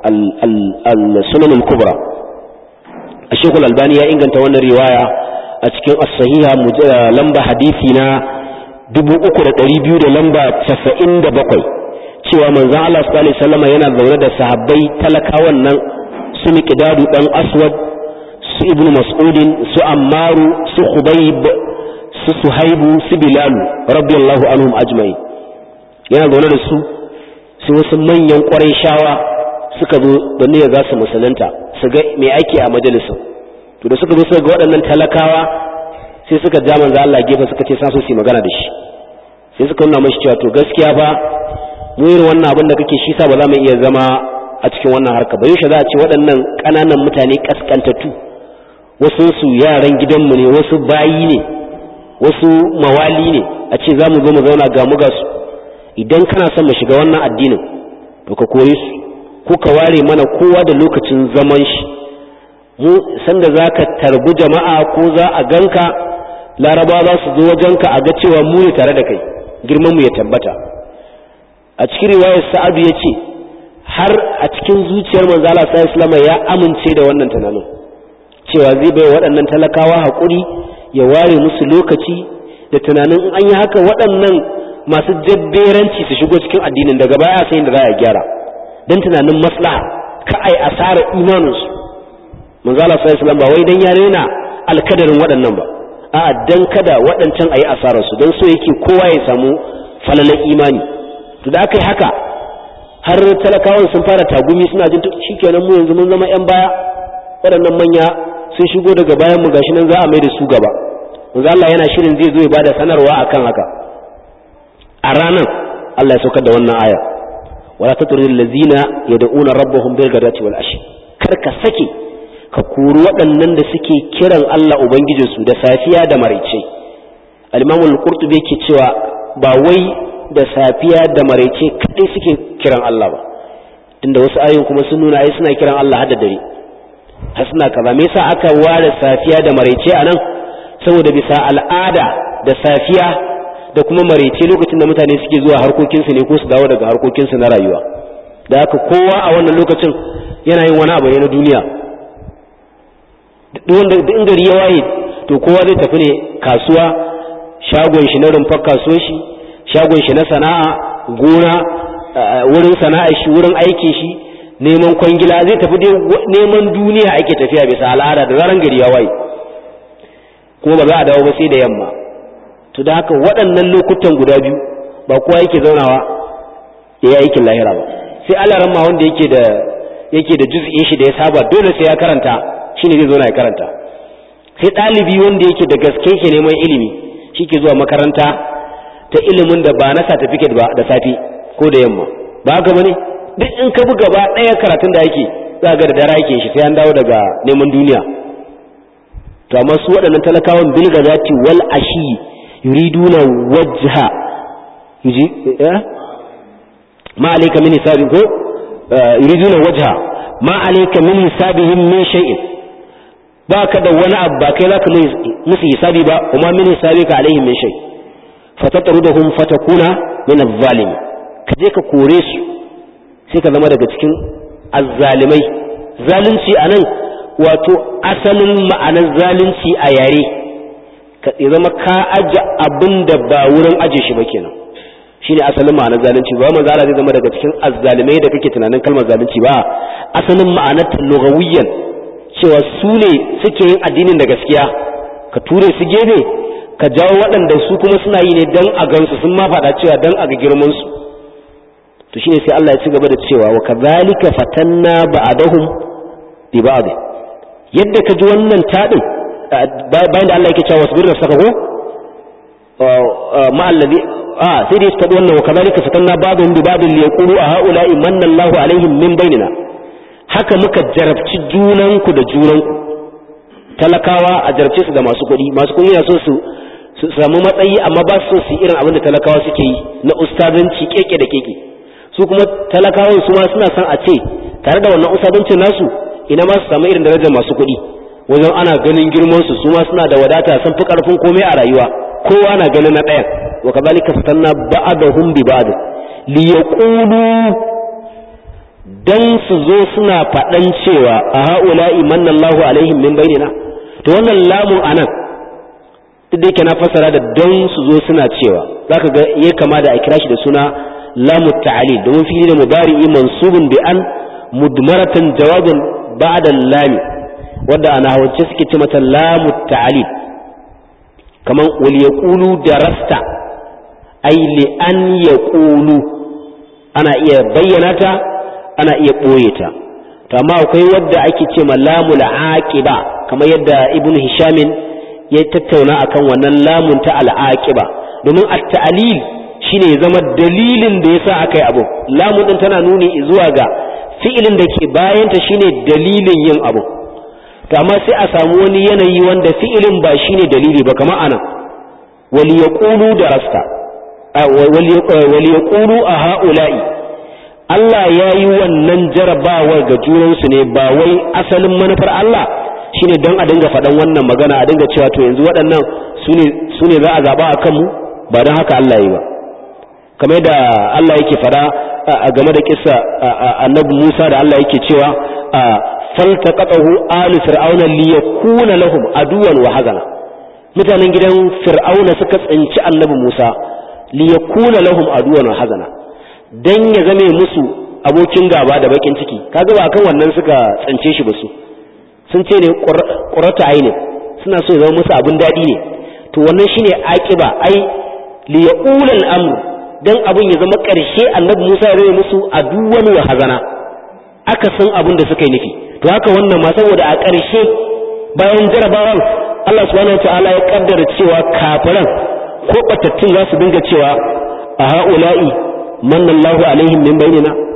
Al-Sunan Al-Kubra Sheikh Al-Albani ya inganta wannan riwaya a cikin as-sahiha lamba hadisi na 3200 da lamba 97 cewa manzon Allah sallallahu alaihi wasallam yana zaune da sahabbai talakawan nan su miqdadu dan aswad su ibnu mas'udin su ammaru su khubayb su suhaibu su bilal radiyallahu anhum ajma'in yana zaune da su sai wasu manyan ƙwarai shawa suka zo da niyyar za su musulunta su ga me ake a majalisin to da suka zo suka ga waɗannan talakawa sai suka ja manzo Allah gefe suka ce sa su yi magana da shi sai suka nuna mashi cewa to gaskiya ba mu irin wannan abin da kake shi sa ba za mu iya zama a cikin wannan harka ba yaushe za a ce waɗannan ƙananan mutane kaskantattu wasu su yaran gidanmu ne wasu bayi ne wasu mawali ne a ce za mu zo mu zauna ga mu ga su idan kana son mu shiga wannan addinin to ka kore su ko ka ware mana kowa da lokacin zaman shi mu sanda za ka tarbi jama'a ko za a ganka laraba za su zo wajenka a ga cewa mu ne tare da kai girman mu ya tabbata a cikin riwayar sa'adu ya ce har a cikin zuciyar manzo Allah sallallahu ya amince da wannan tunanin cewa zai bai waɗannan talakawa haƙuri ya ware musu lokaci da tunanin in an yi haka waɗannan masu jabberanci su shigo cikin addinin daga baya sai da za a gyara dan tunanin maslaha ka ai asara imaninsu manzo Allah sallallahu ba wai dan ya rena alkadarin waɗannan ba a'a dan kada waɗancan ayi asarar su dan so yake kowa ya samu falalan imani to da aka yi haka har talakawan sun fara tagumi suna jin shikenan mu yanzu mun zama yan baya waɗannan manya sun shigo daga bayan mu gashi nan za a mai da su gaba manzo Allah yana shirin zai zo ya bada sanarwa akan haka a ranar Allah ya saukar da wannan aya wala tatrudil ladzina yad'una rabbahum bil ghadati wal ashi kar ka sake ka kori waɗannan da suke kiran Allah ubangijinsu da safiya da maraice al-imam al-qurtubi yake cewa ba wai da safiya da maraice kadai suke kiran Allah ba tunda wasu ayoyin kuma sun nuna ai suna kiran Allah har da dare har suna kaza me yasa aka ware safiya da maraice anan saboda bisa al'ada da safiya da kuma maraice lokacin da mutane suke zuwa harkokinsu ne ko su dawo daga harkokinsu na rayuwa da haka kowa a wannan lokacin yana yin wani abu ne na duniya wanda in gari ya waye to kowa zai tafi ne kasuwa shagon shi na rumfar kasuwar shi shagon shi na sana'a gona wurin sana'ar shi wurin aikin shi neman kwangila zai tafi dai neman duniya ake tafiya bisa al'ada da zaran gari ya waye kuma ba za a dawo ba sai da yamma to da haka waɗannan lokutan guda biyu ba kowa yake zaunawa ya yi aikin lahira ba sai alaran ma wanda yake da yake da juz'in shi da ya saba dole sai ya karanta shine zai zauna ya karanta sai ɗalibi wanda yake da gaske ke neman ilimi shi ke zuwa makaranta ta ilimin da ba na certificate ba da safi ko da yamma ba haka bane duk in ka bi gaba ɗaya karatun da yake za ga da dara yake shi sai an dawo daga neman duniya to amma su waɗannan talakawan bil gazati wal ashi yuriduna wajha yuji eh ma alayka min hisabi ko yuriduna wajha ma alayka min hisabihim min shay'in baka da wani abu ba kai zaka musu hisabi ba kuma min hisabika alaihim min shay fatatrudhum fatakuna min adh-dhalimin kaje ka kore su sai ka zama daga cikin azzalimai zalunci anan wato asalin ma'anar zalunci a yare ka zama ka aje abin da ba wurin aje shi ba kenan shine asalin ma'anar zalunci ba manzo Allah zai zama daga cikin azzalimai da kake tunanin kalmar zalunci ba asalin ma'anar lugawiyyan cewa su ne suke yin addinin da gaskiya ka ture su gefe ka jawo waɗanda su kuma suna yi ne dan a gansu sun ma faɗa cewa dan a ga girman su to shine sai Allah ya ci gaba da cewa wa kadhalika fatanna ba'dahum bi ba'd yadda ka ji wannan taɗin bayan da Allah yake cewa wasbir nafsaka ko ma allazi a sai dai faɗi wannan wa kadhalika fatanna ba'dhum bi ba'd li yaqulu a ha'ula'i manna Allahu alaihim min bainina haka muka jarabci junanku da junanku talakawa a jarabce su da masu kuɗi masu kuɗi na so su su samu matsayi amma ba su so su irin abin da talakawa suke yi na ustazanci keke da keke su kuma talakawan su ma suna son a ce tare da wannan ustazancin nasu ina ma su samu irin darajar masu kuɗi wajen ana ganin girman su su ma suna da wadata sun fi karfin komai a rayuwa kowa na ganin na ɗayan wa kazalika fatanna ba'dahum bi ba'd li yaqulu dan su zo suna faɗan cewa a ha'ula'i manallahu alaihim min bainina to wannan lamun anan duk da yake na fassara da dan su zo suna cewa zaka ga ya kama da a kira shi da suna lamu ta'lil domin fili da mudari'i mansubun bi an mudmaratan jawabin ba'da lami wanda ana hawance suke ce mata lamu ta'lil kaman wal yaqulu darasta ay li an yaqulu ana iya bayyana ta ana iya ɓoye ta to amma akwai wadda ake ce ma lamul aqiba kamar yadda ibnu hishamin ya tattauna akan wannan lamun ta al'aqiba domin at-ta'lil shine ya zama dalilin da yasa aka yi abu lamun din tana nuni zuwa ga fi'ilin da ke bayan ta shine dalilin yin abu to amma sai a samu wani yanayi wanda fi'ilin ba shine dalili ba kamar anan wal yaqulu darasta wal yaqulu a ha'ula'i Allah ya yi wannan jarabawar ga junansu ne ba wai asalin manufar Allah shine don a dinga faɗan wannan magana a dinga cewa to yanzu waɗannan su ne za a zaɓa a kanmu ba don haka Allah yi ba kamar yadda Allah yake faɗa a game da kissa annabi Musa da Allah yake cewa faltaqatahu alu fir'auna liyakuna lahum aduwan wa hazana mutanen gidan fir'auna suka tsinci annabi Musa liyakuna lahum aduwan wa hazana dan ya zame musu abokin gaba da bakin ciki kaga ba kan wannan suka tsance shi ba su sun ce ne qurrata aini suna so ya zama musu abin dadi ne to wannan shine aqiba ai li yaqula al-amr dan abin ya zama karshe annabi Musa ya zame musu aduwan wa hazana aka san abin da suka yi nufi to haka wannan ma saboda a karshe bayan jarabawan Allah subhanahu wataala ya kaddara cewa kafiran ko batattun za su dinga cewa a ha'ula'i manna Allahu alaihim min bainina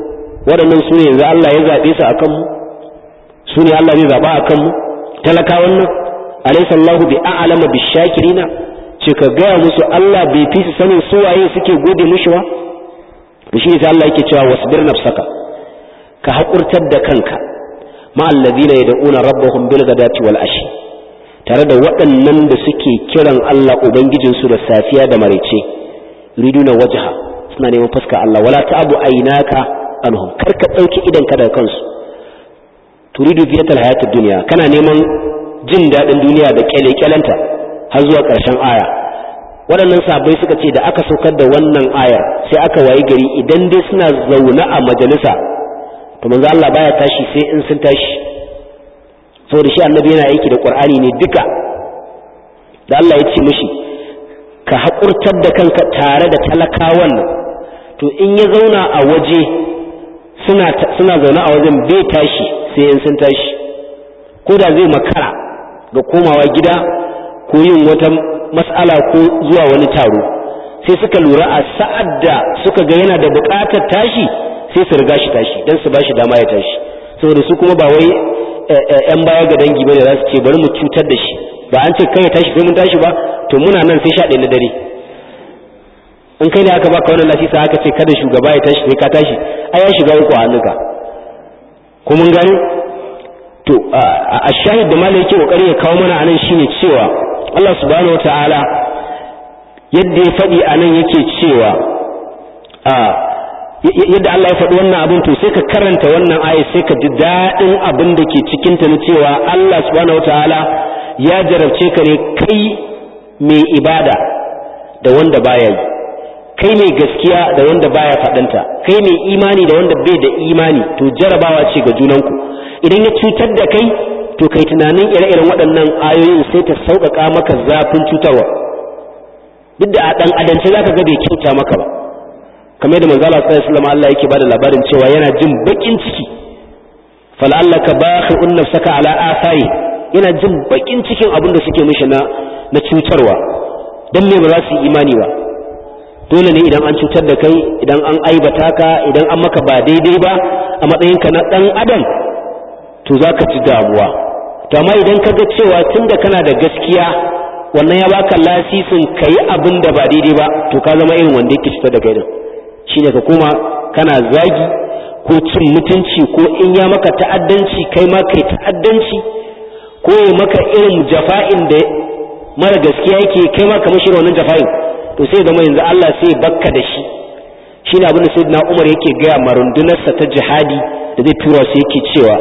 waɗannan su ne yanzu Allah ya zaɓe su a kanmu su ne Allah zai zaɓa a kanmu talakawan nan alaysa Allahu bi a'lama bi shakirina ce ka gaya musu Allah bai fi su sanin su waye suke gode mishi ba to shi sai Allah yake cewa wasbir nafsaka ka haƙurtar da kanka ma alladhina yad'una rabbahum bil ghadati wal ashi tare da waɗannan da suke kiran Allah ubangijinsu da safiya da maraice riduna wajha suna neman fuska Allah wala ta'abu aynaka anhum kar ka dauki idan ka daga kansu turidu ziyatal hayatid dunya kana neman jin dadin duniya da kyale-kyalenta har zuwa ƙarshen aya waɗannan sabai suka ce da aka saukar da wannan ayar sai aka wayi gari idan dai suna zaune a majalisa to manzo Allah baya tashi sai in sun tashi saboda shi annabi yana aiki da Qur'ani ne duka da Allah ya ce mishi ka haƙurtar da kanka tare da talakawan nan to in ya zauna a waje suna suna zaune a wajen bai tashi sai in sun tashi ko da zai makara ga komawa gida ko yin wata mas'ala ko zuwa wani taro sai suka lura a sa'ad da suka ga yana da buƙatar tashi sai su riga shi tashi dan su bashi dama ya tashi saboda su kuma ba wai yan baya ga dangi bane za su ce bari mu cutar da shi ba an ce kai ya tashi sai mun tashi ba to muna nan sai sha ɗaya na dare in kai ne aka baka wannan lasisa aka ce kada shugaba ya tashi sai ka tashi ai ya shiga uku a hannunka ko mun gani to a shahid da malai yake kokari ya kawo mana anan shine cewa Allah subhanahu wataala yadda ya faɗi anan yake cewa yadda Allah ya faɗi wannan abin to sai ka karanta wannan aya sai ka ji daɗin abin da ke cikin ta na cewa Allah subhanahu wataala ya jarabce ka ne kai mai ibada da wanda baya yi kai mai gaskiya da wanda baya faɗanta kai mai imani da wanda bai da imani to jarabawa ce ga junanku idan ya cutar da kai to kai tunanin ire-iren waɗannan ayoyin sai ta sauƙaƙa maka zafin cutarwa duk da a ɗan adance za ka ga bai kyauta maka ba kamar da manzala sallallahu alaihi wasallam Allah yake bada labarin cewa yana jin bakin ciki fal'allaka bakhi'un nafsaka ala athari yana jin bakin cikin abin da suke mishi na na cutarwa dan me ba za su yi imani ba dole ne idan an cutar da kai idan an aibata ka idan an maka ba daidai ba a matsayinka na dan adam to za ka ji damuwa to amma idan ka ga cewa tunda kana da gaskiya wannan ya baka lasisin ka yi abin da ba daidai ba to ka zama irin wanda yake cutar da kai din shine ka koma kana zagi ko cin mutunci ko in ya maka ta'addanci kai ma kai ta'addanci ko ya maka irin jafa'in da mara gaskiya yake kai ma kamar shirin wannan jafa'in to sai zama yanzu Allah sai bakka da shi shine abin da sayyidina Umar yake gaya marundunarsa ta jihadi da zai tura su yake cewa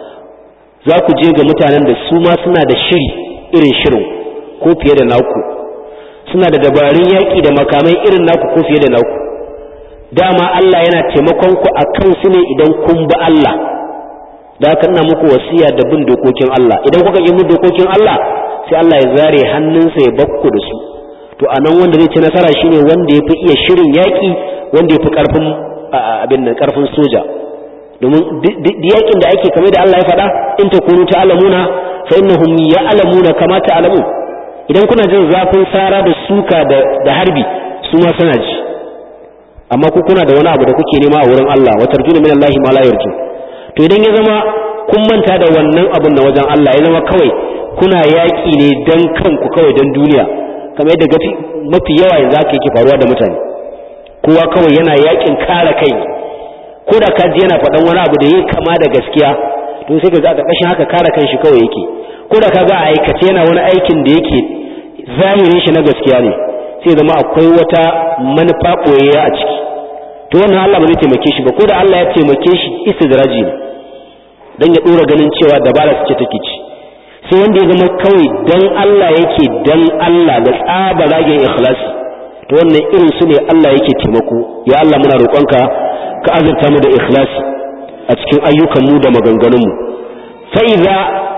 za ku je ga mutanen da su ma suna da shiri irin shirin ko fiye da naku suna da dabarun yaƙi da makamai irin naku ko fiye da naku dama Allah yana taimakon ku a kansu ne idan kun bi Allah da haka ina muku wasiya da bin dokokin Allah idan kuka yi bin dokokin Allah sai Allah ya zare hannunsa ya bakku da su to a nan wanda zai ci nasara shine wanda ya fi iya shirin yaƙi wanda ya fi ƙarfin abin nan ƙarfin soja domin yaƙin da ake kamar da Allah ya faɗa in ta kunu ta alamuna fa innahum ya'lamuna kama ta alamu idan kuna jin zafin sara da suka da harbi su ma suna ji amma ku kuna da wani abu da kuke nema a wurin Allah wa tarjuna min Allah ma la yarju to idan ya zama kun manta da wannan abun na wajen Allah ya zama kawai kuna yaƙi ne dan kanku kawai dan duniya kamar yadda mafi yawa yanzu aka yake faruwa da mutane kowa kawai yana yaƙin kare kai ko da ka ji yana faɗan wani abu da yake kama da gaskiya to sai ka ga a ƙarƙashin haka kare kanshi kawai yake ko da ka ga a aikace yana wani aikin da yake zahirin shi na gaskiya ne sai zama akwai wata manufa ɓoyayya a ciki to wannan Allah ba zai taimake shi ba ko da Allah ya taimake shi istidraji ne dan ya dora ganin cewa dabara su ce take ci sai wanda ya zama kawai dan Allah yake dan Allah da tsaba ragen ikhlasi to wannan irin su ne Allah yake taimako ya Allah muna roƙonka ka azurta mu da ikhlasi a cikin ayyukan mu da maganganun mu fa idza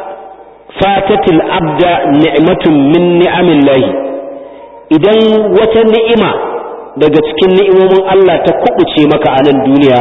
fatatil abda ni'matun min ni'amillahi idan wata ni'ima daga cikin ni'imomin Allah ta kubuce maka a nan duniya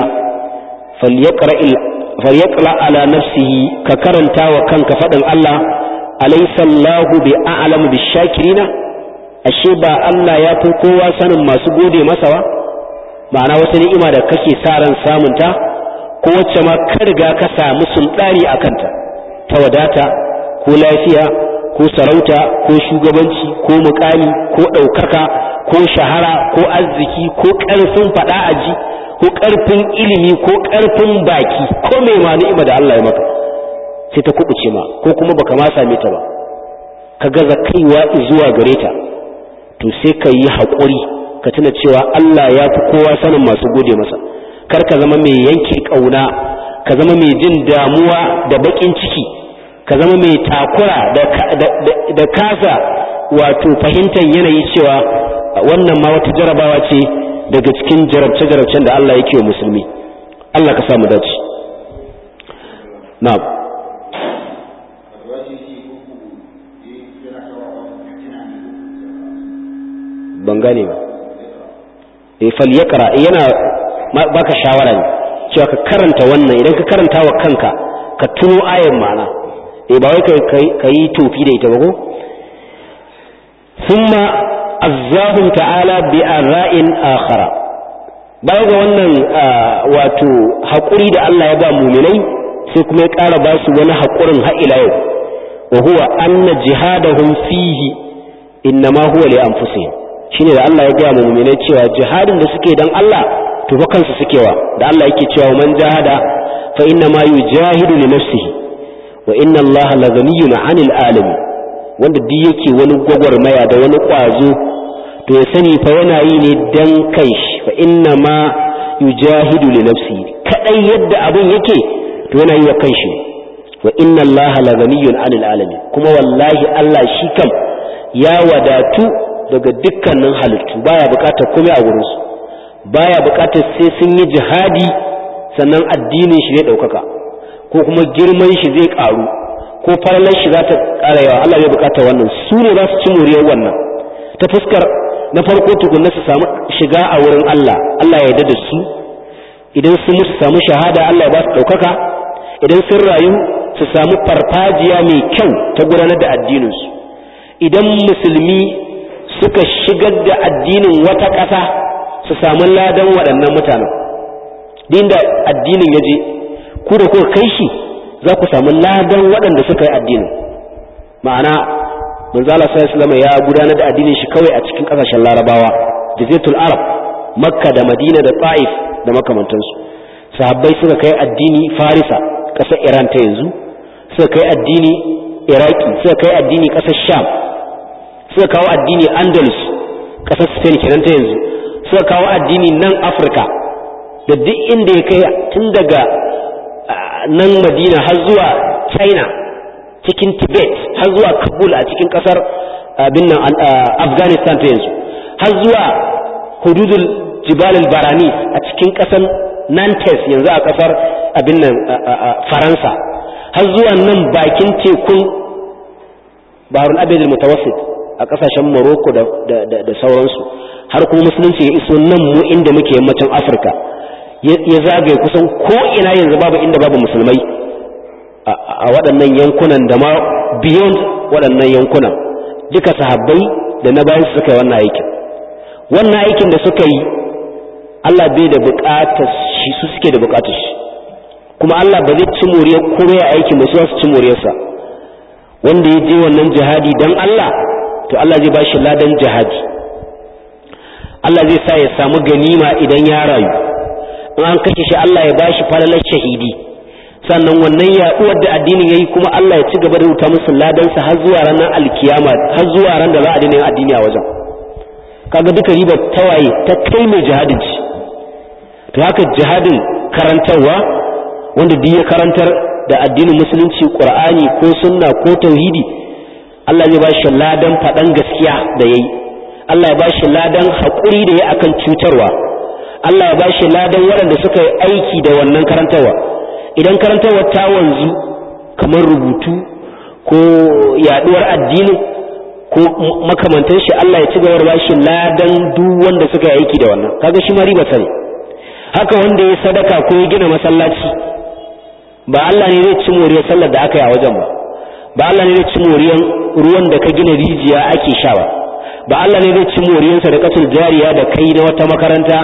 falyaqra ala nafsihi ka karanta wa kanka faɗin Allah alaysa Allahu bi a'lamu bishakirina ashe ba Allah ya fi kowa sanin masu gode masa ba ma'ana wata ni'ima da kake sa ran samunta ko wacce ma ka riga ka samu sultani a kanta ta wadata ko lafiya ko sarauta ko shugabanci ko mukami ko ɗaukaka ko shahara ko arziki ko ƙarfin faɗa aji ko ƙarfin ilimi ko ƙarfin baki ko mai ma ni'ima da Allah ya maka sai ta kubuce ma ko kuma baka ma same ta ba ka gaza kaiwa zuwa gare ta to sai ka yi haƙuri ka tuna cewa Allah ya fi kowa sanin masu gode masa kar ka zama mai yanke ƙauna ka zama mai jin damuwa da baƙin ciki ka zama mai takura da kasa wato fahimtar yanayi cewa wannan ma wata jarabawa ce daga cikin jarabce-jarabcen da Allah yake wa musulmi Allah ka samu dace na'am ban gane ba e falyakra yana baka shawara ne cewa ka karanta wannan idan ka karanta wa kanka ka tuno ayan ma'ana e ba wai ka yi tofi da ita ba ko thumma azzahum ta'ala bi arra'in akhara baya ga wannan wato haƙuri da Allah ya ba muminai sai kuma ya ƙara ba su wani haƙurin har ila yau wa huwa anna jihadahum fihi innama huwa li anfusihim shine da Allah ya gaya mu mu'minai cewa jihadin da suke dan Allah to fa kansu suke wa da Allah yake cewa man jahada fa inna ma yujahidu li nafsihi wa inna Allah la ghaniyyun 'anil alamin wanda duk yake wani gwagwarmaya da wani kwazo to ya sani fa yana yi ne dan kanshi fa inna ma yujahidu li nafsihi kadai yadda abun yake to yana yi wa kanshi wa inna Allah la ghaniyyun 'anil alamin kuma wallahi Allah shi kam ya wadatu daga dukkanin halittu baya bukatar komai a wurinsu baya bukatar sai sun yi jihadi sannan addinin shi zai ɗaukaka ko kuma girman shi zai ƙaru ko farlar shi za ta ƙara yawa Allah bai bukatar wannan su ne za su ci moriyar wannan ta fuskar na farko tukunna su samu shiga a wurin Allah Allah ya yarda da su idan sun musu samu shahada Allah ya ba su ɗaukaka idan sun rayu su samu farfajiya mai kyau ta gudanar da addininsu idan musulmi suka shigar da addinin wata ƙasa su samu ladan waɗannan mutanen din da addinin ya je ku da kuka kai shi za ku samu ladan waɗanda suka yi addinin ma'ana manzala sallallahu ya gudanar da addinin shi kawai a cikin ƙasashen larabawa jazetul arab makka da madina da ta'if da makamantansu sahabbai suka kai addini farisa ƙasar iran ta yanzu suka kai addini iraki suka kai addini ƙasar sham suka kawo addini andalus ƙasar spain kenan ta yanzu suka kawo addini nan afirka da duk inda ya kai tun daga nan madina har zuwa china cikin tibet har zuwa kabul a cikin ƙasar abin nan afghanistan ta yanzu har zuwa hududul jibal baranis a cikin ƙasar nantes yanzu a ƙasar abin nan faransa har zuwa nan bakin tekun baharul abedul mutawassit a kasashen Morocco da sauransu har kuma musulunci ya iso nan mu inda muke yammacin Afirka ya zagaye kusan ko ina yanzu babu inda babu musulmai a waɗannan yankunan da ma beyond waɗannan yankunan duka sahabbai da na bayan suka yi wannan aikin wannan aikin da suka yi Allah bai da buƙatar shi su suke da buƙatar shi kuma Allah ba zai ci moriyar kore aikin ba su su ci moriyarsa wanda ya je wannan jihadi dan Allah to Allah zai bashi ladan jihadi Allah zai sa ya samu ganima idan ya rayu in an kashe shi Allah ya bashi falalar shahidi sannan wannan yaɗuwar da addinin yayi kuma Allah ya ci gaba da rubuta musu ladan sa har zuwa ranar alkiyama har zuwa ran da za a daina yin addini a wajen kaga duka ribar tawaye ta kai mai jihadin ci to haka jihadin karantarwa wanda duk ya karantar da addinin musulunci qur'ani ko sunna ko tauhidi Allah zai bashi ladan faɗan gaskiya da yayi Allah ya bashi ladan haƙuri da yayi akan cutarwa Allah ya bashi ladan waɗanda suka yi aiki da wannan karantarwa idan karantarwa ta wanzu kamar rubutu ko yaduwar addinin ko makamantan shi Allah ya ci gaba da bashi ladan duk wanda suka yi aiki da wannan kaga shi ma riba sani haka wanda ya sadaka ko ya gina masallaci ba Allah ne zai ci moriyar sallar da aka yi a wajen ba ba Allah ne zai ci moriyar ruwan da ka gina rijiya ake sha ba ba Allah ne zai ci moriyar sadaqatul jariya da kai na wata makaranta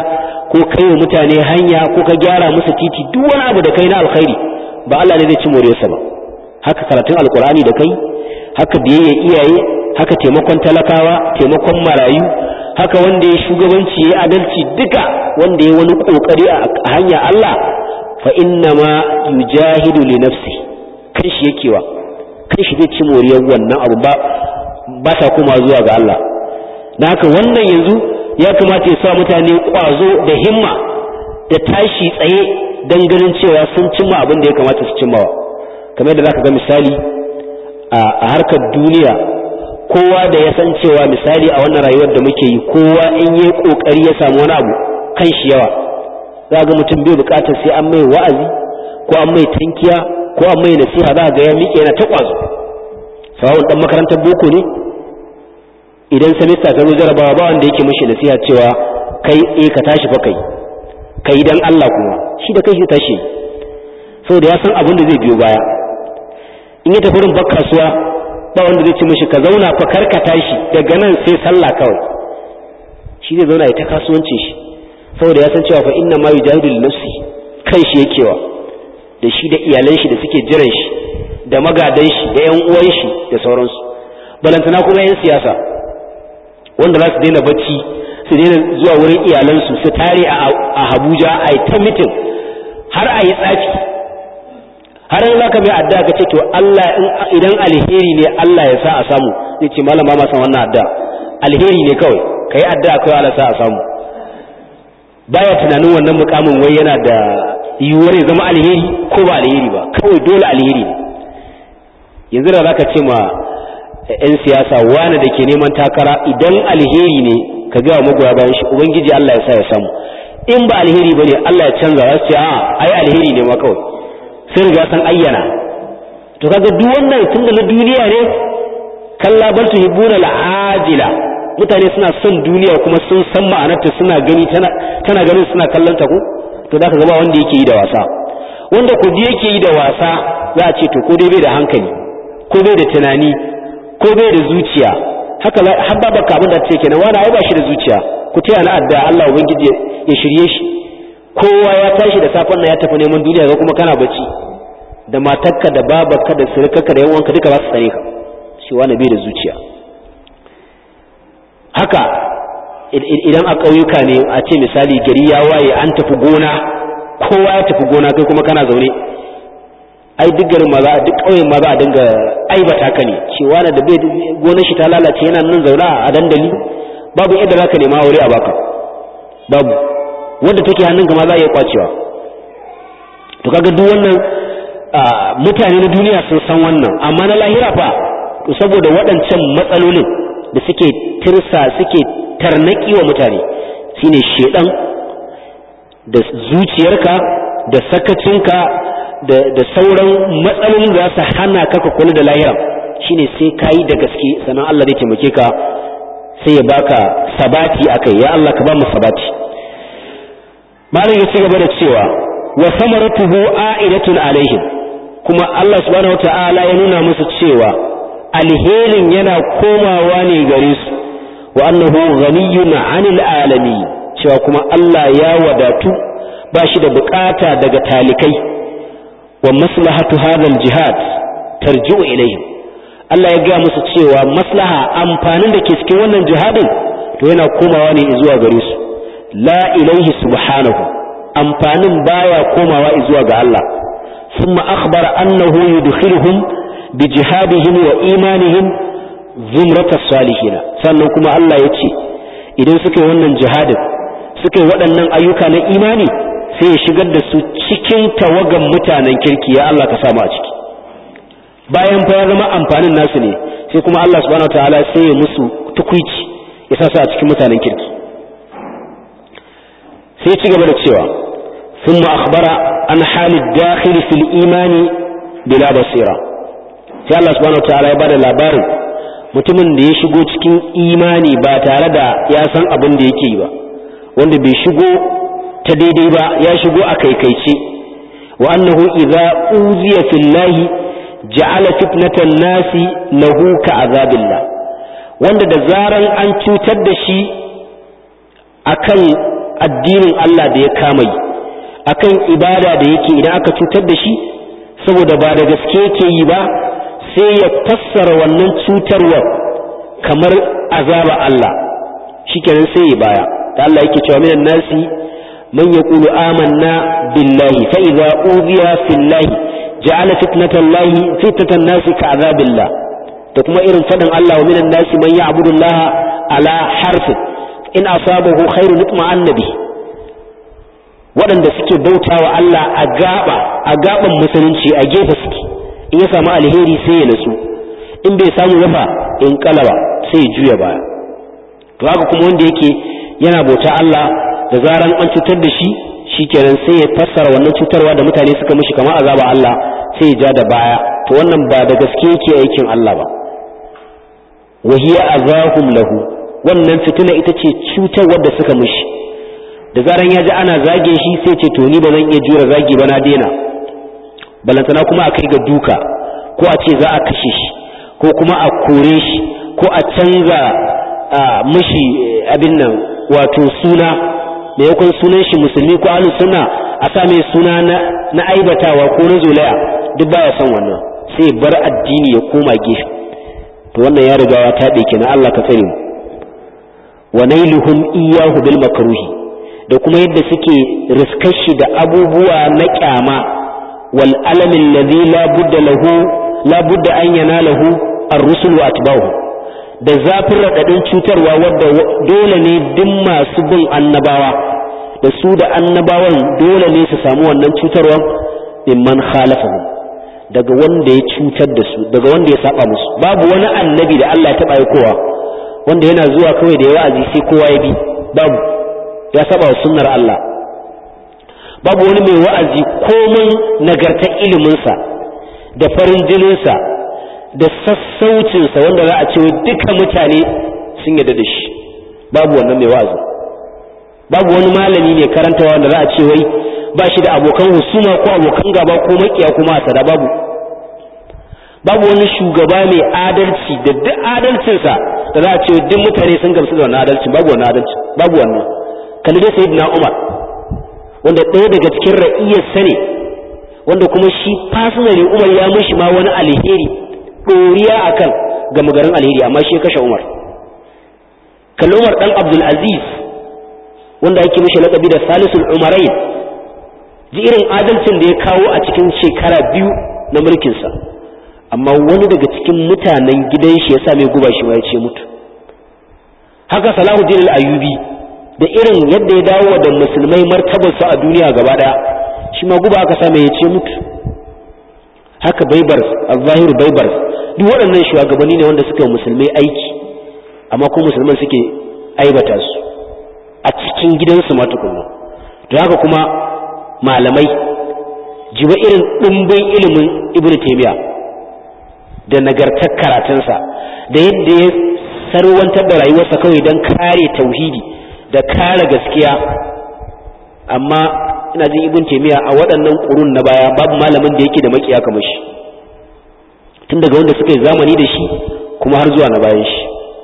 ko kai wa mutane hanya ko ka gyara musu titi duk wani abu da kai na alkhairi ba Allah ne zai ci moriyarsa ba haka karatun alkur'ani da kai haka biyayya iyaye haka taimakon talakawa taimakon marayu haka wanda ya shugabanci ya adalci duka wanda ya wani kokari a hanya Allah fa inna ma yujahidu li nafsi kan shi yake wa kan shi zai ci moriyar wannan abu ba ba ta kuma zuwa ga Allah na haka wannan yanzu ya kamata ya sa mutane kwazo da himma da tashi tsaye don ganin cewa sun cimma abin da ya kamata su cimmawa kamar yadda zaka ga misali a harkar duniya kowa da ya san cewa misali a wannan rayuwar da muke yi kowa in yi kokari ya samu wani abu kan shi yawa za ga mutum bai bukatar sai an mai wa'azi ko an mai tankiya ko an mai nasiha za ga ya miƙe yana ta kwazo sawa'un dan makarantar boko ne idan semester ta zo jarabawa ba wanda yake mishi nasiha cewa kai eh ka tashi fa kai kai dan Allah kuma shi da kai shi tashi saboda ya san abin da zai biyo baya in ya tafi rumbar kasuwa ba wanda zai ci mishi ka zauna fa karka tashi daga nan sai sallah kawai shi zai zauna ya ta kasuwancin shi saboda ya san cewa fa inna ma yujahidu li nafsi kan shi yakewa da shi da iyalan shi da suke jiran shi da magadan shi da yan uwan shi da sauransu balantana kuma yan siyasa wanda za su daina bacci su daina zuwa wurin iyalansu su tare a Abuja a yi ta mitin har a yi tsafi har yanzu zaka mai addu'a ka ce to Allah idan alheri ne Allah ya sa a samu zai ce malama ma san wannan addu'a alheri ne kawai kai addu'a kawai Allah sa a samu baya tunanin wannan mukamin wai yana da yiwuwar ya zama alheri ko ba alheri ba kawai dole alheri ne yanzu da zaka ce ma 'yan siyasa wani da ke neman takara idan alheri ne ka gaya magoya bayan shi ubangiji Allah ya sa ya samu in ba alheri bane Allah ya canza za su ce a ai alheri ne ma kawai sai riga san ayyana to kaga duk wannan tun da na duniya ne kalla bal tuhibbuna al'ajila mutane suna son duniya kuma sun san ma'anarta suna gani tana tana ganin suna kallon ta ko to zaka ga ba wanda yake yi da wasa wanda ku yake yi da wasa za a ce to ko dai bai da hankali ko bai da tunani ko bai da zuciya haka har ba baka abin da take kenan wani ai ba shi da zuciya ku taya na adda Allah ubangiji ya shirye shi kowa ya tashi da safan nan ya tafi neman duniya ga kuma kana bacci da matarka da babarka da surukarka da yawanka duka za su tsare ka shi wani bai da zuciya haka idan a ƙauyuka ne a ce misali gari ya waye an tafi gona kowa ya tafi gona kai kuma kana zaune ai duk garin ma za duk ƙauyen ma za a dinga aibata ka ne cewa na da bai gonar shi ta lalace yana nan zauna a dandali babu yadda za ka nema wuri a baka babu wadda take hannunka ma za a iya kwacewa to kaga duk wannan mutane na duniya sun san wannan amma na lahira fa to saboda waɗancan matsalolin da suke tirsa suke tarnaki wa mutane shine shedan da zuciyarka da sakacinka da sauran matsalolin da za su hana ka ka kula da lahira shine sai ka yi da gaske sannan Allah zai taimake ka sai ya baka sabati akai ya Allah ka ba mu sabati malam ya ci gaba da cewa wa samaratuhu a'idatun alaihim kuma Allah subhanahu wata'ala ya nuna musu cewa alherin yana komawa ne gare su wa annahu ghaniyun 'anil alamin cewa kuma Allah ya wadatu ba shi da bukata daga talikai wa maslahatu hadha jihad tarji'u ilaihim Allah ya gaya musu cewa maslaha amfanin da ke cikin wannan jihadin to yana komawa ne zuwa gare su la ilaihi subhanahu amfanin baya komawa zuwa ga Allah thumma akhbara annahu yudkhiluhum bi jihadihim wa imanihim zumratas salihin sannan kuma Allah ya ce idan suka yi wannan jihadin suka yi waɗannan ayyuka na imani sai ya shigar da su cikin tawagan mutanen kirki ya Allah ka samu a ciki bayan fa ya zama amfanin nasu ne sai kuma Allah subhanahu wataala sai ya musu tukuici ya sa su a cikin mutanen kirki sai ci gaba da cewa thumma akhbara an halid dakhil fil imani bila basira sai Allah subhanahu wataala ya bada labarin mutumin da ya shigo cikin imani ba tare da ya san abin da yake yi ba wanda bai shigo ta daidai ba ya shigo a kaikaice wa annahu idza uziya fillahi ja'ala fitnatan nasi lahu ka'azabillah wanda da zaran an cutar da shi akan addinin Allah da ya kama yi akan ibada da yake idan aka cutar da shi saboda ba da gaske yake yi ba sai ya fassara wannan cutarwar kamar azaba Allah shikenan sai ya baya da Allah yake cewa minan nasi man yaqulu amanna billahi fa idza udiya fillahi ja'ala fitnatallahi fitnatan nasi ka'azabillah da kuma irin fadin Allah wa minan nasi man ya'budu Allah ala harfi in asabahu khairun itma'anna bihi waɗanda suke bautawa Allah a gaba a gaban musulunci a gefe suke in ya samu alheri sai ya natsu in bai samu yafa in kalaba sai ya juya baya to haka kuma wanda yake yana bauta Allah da zaran an cutar da shi shikenan sai ya fassara wannan cutarwa da mutane suka mishi kamar azaba Allah sai ya ja da baya to wannan ba da gaske yake aikin Allah ba wa hiya azahum lahu wannan fitina ita ce cutarwar da suka mishi da zaran ya ji ana zage shi sai ce to ni ba zan iya jura zagi ba na daina balantana kuma a kai ga duka ko a ce za a kashe shi ko kuma a kore shi ko a canza mishi abin nan wato suna maimakon sunan shi musulmi ko ahlus sunna a sa mai suna na aibatawa ko na zolaya duk baya son wannan sai bar addini ya koma gefe to wannan ya riga ya taɓe kenan Allah ka tsare mu wa nailuhum iyyahu bil makruhi da kuma yadda suke riskar shi da abubuwa na kyama wal alamin ladhi la budda lahu la budda an yanalahu ar-rusul wa atba'uhu da zafin radadin cutarwa wadda dole ne duk masu bin annabawa da su da annabawan dole ne su samu wannan cutarwa mimman khalafahum daga wanda ya cutar da su daga wanda ya saba musu babu wani annabi da Allah ya taba aikowa wanda yana zuwa kawai da ya wa'azi sai kowa ya bi babu ya saba wa sunnar Allah babu wani mai wa'azi komai nagartar iliminsa da farin jininsa da sassaucinsa wanda za a ce duka mutane sun yarda da shi babu wannan mai wa'azi babu wani malami ne karantawa wanda za a ce wai ba shi da abokan husuma ko abokan gaba ko makiya kuma a sada babu babu wani shugaba mai adalci da duk adalcinsa da za a ce duk mutane sun gamsu da wannan adalci babu wannan adalci babu wannan kalli dai sayyidina Umar wanda ɗaya daga cikin ra'iyarsa ne wanda kuma shi personally Umar ya mishi ma wani alheri ɗoriya akan gama garin alheri amma shi ya kashe Umar kalli Umar dan Abdul Aziz wanda ake mishi laƙabi da Salisul Umarain ji irin adalcin da ya kawo a cikin shekara biyu na mulkinsa amma wani daga cikin mutanen gidan shi ya sa mai guba shi ma ya ce mutu haka Salahuddin al-Ayyubi da irin yadda ya dawo da musulmai martabarsu a duniya gaba daya shi ma guba aka same ya ce mutu haka baibar al-zahir baibar duk waɗannan shugabanni ne wanda suka yi musulmai aiki amma ko musulman suke aibata su a cikin gidansu ma tukunna to haka kuma malamai jiba irin ɗimbin ilimin ibn taymiya da nagartar karatunsa da yadda ya sarwantar da rayuwarsa kawai don kare tauhidi da kare gaskiya amma ina jin ibn taymiya a waɗannan ƙurun na baya babu malamin da yake da makiya kamar shi tun daga wanda suka yi zamani da shi kuma har zuwa na bayan shi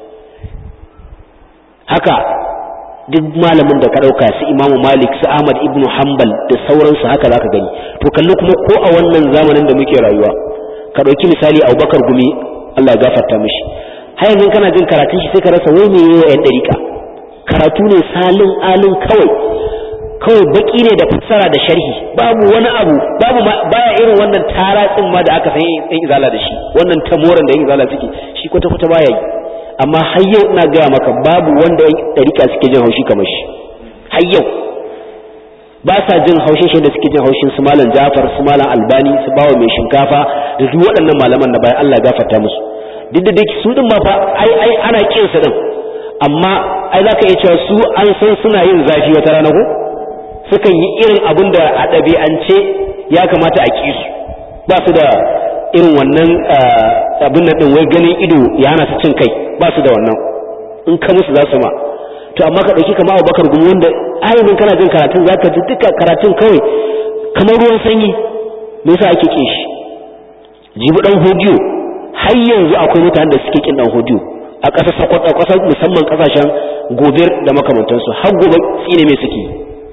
haka duk malamin da ka ɗauka su imamu malik su ahmad ibn hanbal da sauransu haka za ka gani to kalli kuma ko a wannan zamanin da muke rayuwa ka ɗauki misali abubakar gumi allah ya gafarta mishi har yanzu kana jin karatun shi sai ka rasa wai me yi wa 'yan ɗarika karatu ne salin alin kawai kawai baki ne da fassara da sharhi babu wani abu babu baya irin wannan taratsin ma da aka san yan izala da shi wannan tamoran da yan izala suke shi kwata kwata baya yi amma har yau ina gaya maka babu wanda yan ɗarika suke jin haushi kamar shi har yau ba sa jin haushin shi da suke jin haushin su malam Jafar su malam Albani su bawa mai shinkafa da duk waɗannan malaman da bayan Allah ya gafarta musu duk da duk su din ma fa ai ai ana kin su din amma ai zaka iya cewa su an san suna yin zafi wata rana ko sukan yi irin abin da a ɗabi'ance ya kamata a ƙi su ba su da irin wannan abin nan ɗin wai ganin ido ya hana su cin kai ba su da wannan in ka musu za su ma to amma ka ɗauki kama abubakar gumi wanda ayyukan kana jin karatun za ka ji duka karatun kawai kamar ruwan sanyi me yasa ake ƙin shi jibi ɗan hodiyo har yanzu akwai mutanen da suke ƙin ɗan hodiyo a ƙasar sakwato a ƙasar musamman ƙasashen gobir da makamantansu har gobe tsine mai suke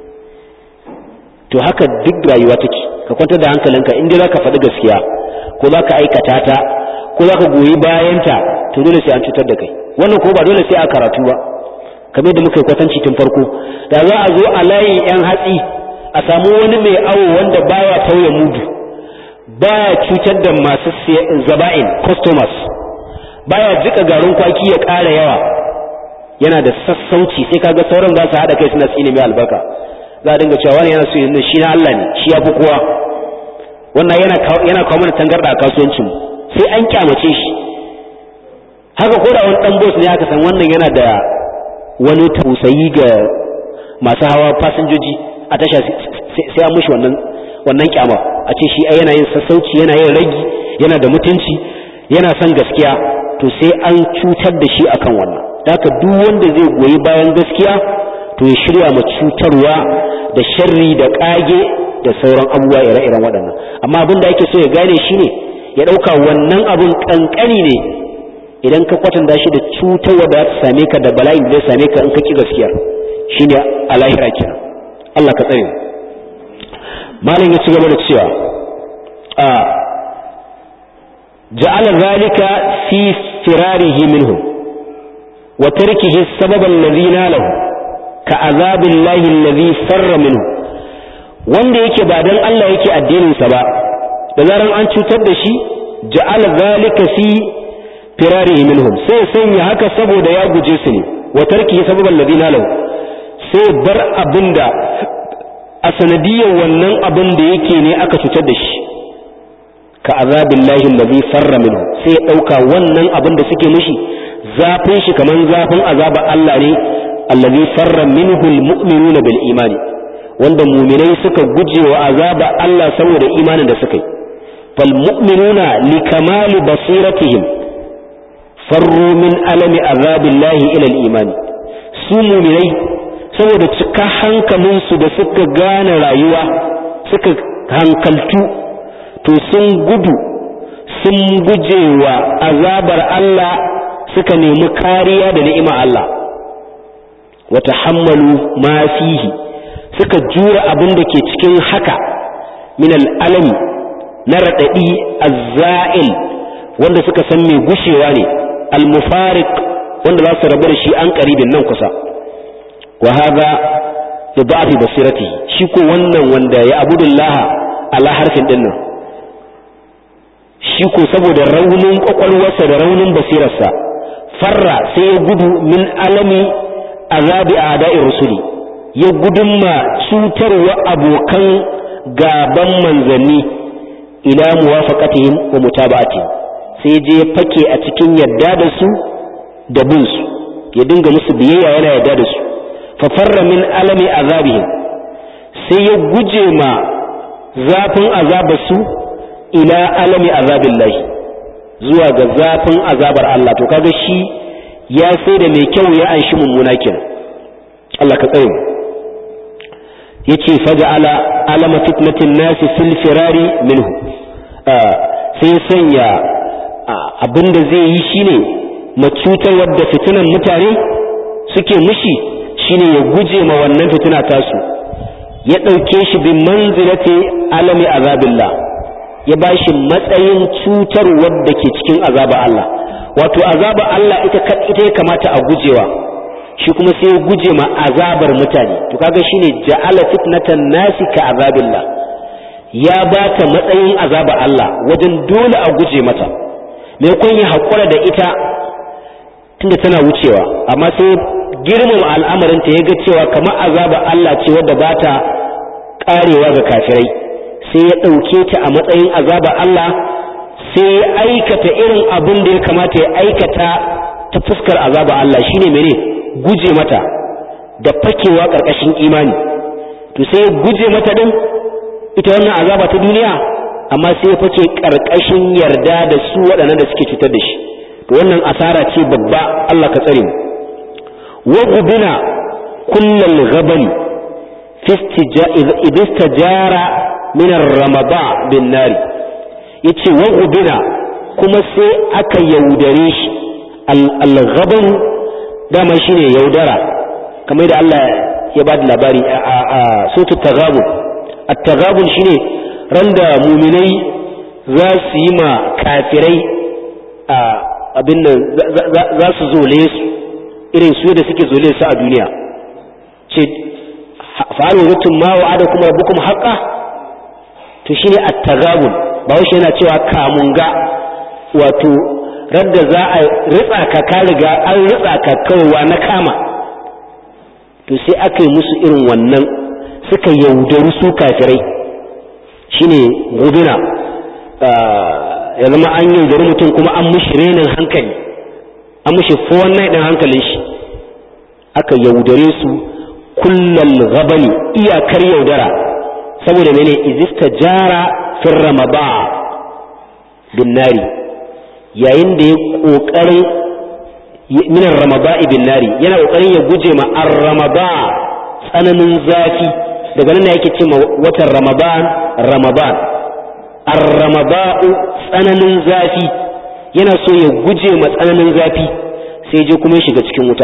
to haka duk rayuwa take ka kwantar da hankalinka in dai zaka faɗi gaskiya ko zaka aikata ta ko zaka goyi bayanta to dole sai an cutar da kai wannan ko ba dole sai a karatu ba kamar da muka yi kwatanci tun farko da za a zo a layin yan hatsi a samu wani mai awo wanda baya tauye mudu baya cutar da masu zaba'in customers baya jika garin kwaki ya ƙara yawa yana da sassauci sai kaga sauran za su haɗa kai suna tsine mai albarka za a dinga cewa wani yana so yanzu shi na Allah ne shi ya fi kowa wannan yana yana kawo mana tangarda a kasuwancin sai an kyamace shi haka ko da wani dan boss ne aka san wannan yana da wani tausayi ga masu hawa fasinjoji a tasha sai an mushi wannan wannan kyama a ce shi yana yin sassauci yana yin ragi yana da mutunci yana son gaskiya to sai an cutar da shi akan wannan haka duk wanda zai goyi bayan gaskiya to ya shirya ma cutarwa da sharri da kage da sauran abubuwa ire-iren waɗannan amma abin da ake so ya gane shine ya ɗauka wannan abin ƙanƙani ne idan ka kwatanta shi da cutarwa da za ta same ka da bala'in da zai same ka in ka ki gaskiya shine a lahira kenan Allah ka tsare malam ya ci gaba da cewa a ja'ala zalika fi firarihi minhum wa tarkihi sababa alladhi nalahu ka azabillahi alladhi farra minhu wanda yake ba dan Allah yake addinin sa ba da zaran an cutar da shi ja'ala zalika fi firarihi minhum sai sanya haka saboda ya guje su ne wa tarkihi sababa alladhi nalahu sai bar abinda a sanadiyar wannan abin da yake ne aka cutar da shi ka azabin lahin da zai farra minhu sai ya ɗauka wannan abin da suke mishi zafin shi kamar zafin azaba Allah ne allazi farra minhu almu'minuna bil imani wanda muminai suka guje wa azaba Allah saboda imanin da suka yi fal mu'minuna li kamali basiratihim farru min alami azabillahi ila al imani su muminai saboda cika hankalinsu da suka gane rayuwa suka hankaltu to sun gudu sun guje wa azabar Allah suka nemi kariya da ni'ima Allah wata hammalu ma fihi suka jura abin da ke cikin haka min al'alami na raɗaɗi azza'il wanda suka san mai gushewa ne al-mufariq wanda za su rabu da shi an ƙaribin nan kusa wa hadha li da'fi basiratihi shi ko wannan wanda ya abudullaha ala harfin din nan shi ko saboda raunin kwakwalwarsa da raunin basirarsa farra sai ya gudu min alami azabi a'da'i rusuli ya gudunma cutarwa abokan gaban manzanni ila muwafaqatihim wa mutaba'atihim sai je fake a cikin yadda da su da bin su ya dinga musu biyayya yana yadda da su fafarra min alami azabihim sai ya guje ma zafin azabarsu ila alami azabillahi zuwa ga zafin azabar Allah to kaga shi ya sai da mai kyau ya anshi mummuna kenan Allah ka tsare yace faja'ala alama fitnatin nasi fil firari minhu sai sanya abinda zai yi shine macutar wadda fitinan mutane suke mushi shine ya guje ma wannan fitina tasu ya ɗauke shi bin manzilati alami azabillah ya ba shi matsayin cutar wadda ke cikin azaba Allah wato azaba Allah ita ita ya kamata a gujewa shi kuma sai ya guje ma azabar mutane to kaga shine ja'ala fitnatan nasi ka azabillah ya ba ta matsayin azaba Allah wajen dole a guje mata maimakon ya haƙura da ita tunda tana wucewa amma sai girmama al'amarinta ya ga cewa kamar azaba Allah ce wadda ba ta ƙarewa ga kafirai sai ya ɗauke ta a matsayin azaba Allah sai ya aikata irin abin da ya kamata ya aikata ta fuskar azaba Allah shine mene guje mata da fakewa ƙarƙashin imani to sai ya guje mata din ita wannan azaba ta duniya amma sai ya fake ƙarƙashin yarda da su waɗannan da suke cutar da shi to wannan asara ce babba Allah ka tsare mu وغبنا كل الغبن في إذا استجار من الرمضاء بالنار yace wa gubina kuma sai aka yaudare shi al-ghaban dama shine yaudara kamar da Allah ya ba da labari a sotu tagabun at-tagabun shine randa muminai za su yi ma kafirai a abin nan za su zole su irin su da suke zole su a duniya ce fa'alu rutum ma wa'ada kuma rabbukum haqqa to shine at-tagabun ba shi yana cewa kamunga wato radda za a ritsa ka ka riga an ritsa ka kawai na kama to sai aka yi musu irin wannan suka yaudaru su kafirai shine guduna ya zama an yaudari mutum kuma an mushi renin hankali an mushi fowon ɗin hankalin shi aka yaudare su kullal gabani iyakar yaudara saboda mene izista jara fin ramaba bin nari yayin da ya ƙoƙarin minan ramaba bin nari yana ƙoƙarin ya guje ma an ramaba tsananin zafi daga nan yake ce ma watan ramadan ramadan an ramaba'u tsananin zafi yana so ya guje ma tsananin zafi sai je kuma ya shiga cikin wuta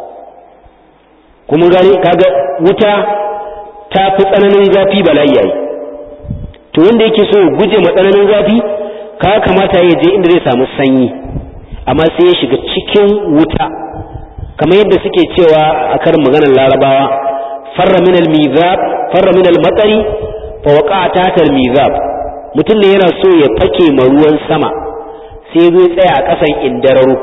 kuma gani kaga wuta ta fi tsananin zafi bala'i yayi to wanda yake so ya guje ma tsananin zafi ka kamata ya je inda zai samu sanyi amma sai ya shiga cikin wuta kamar yadda suke cewa a karin maganar larabawa farra min al-mizab farra min al-matari fa waqa'a tahta al-mizab mutum ne yana so ya fake ma ruwan sama sai zai tsaya a ƙasan indararo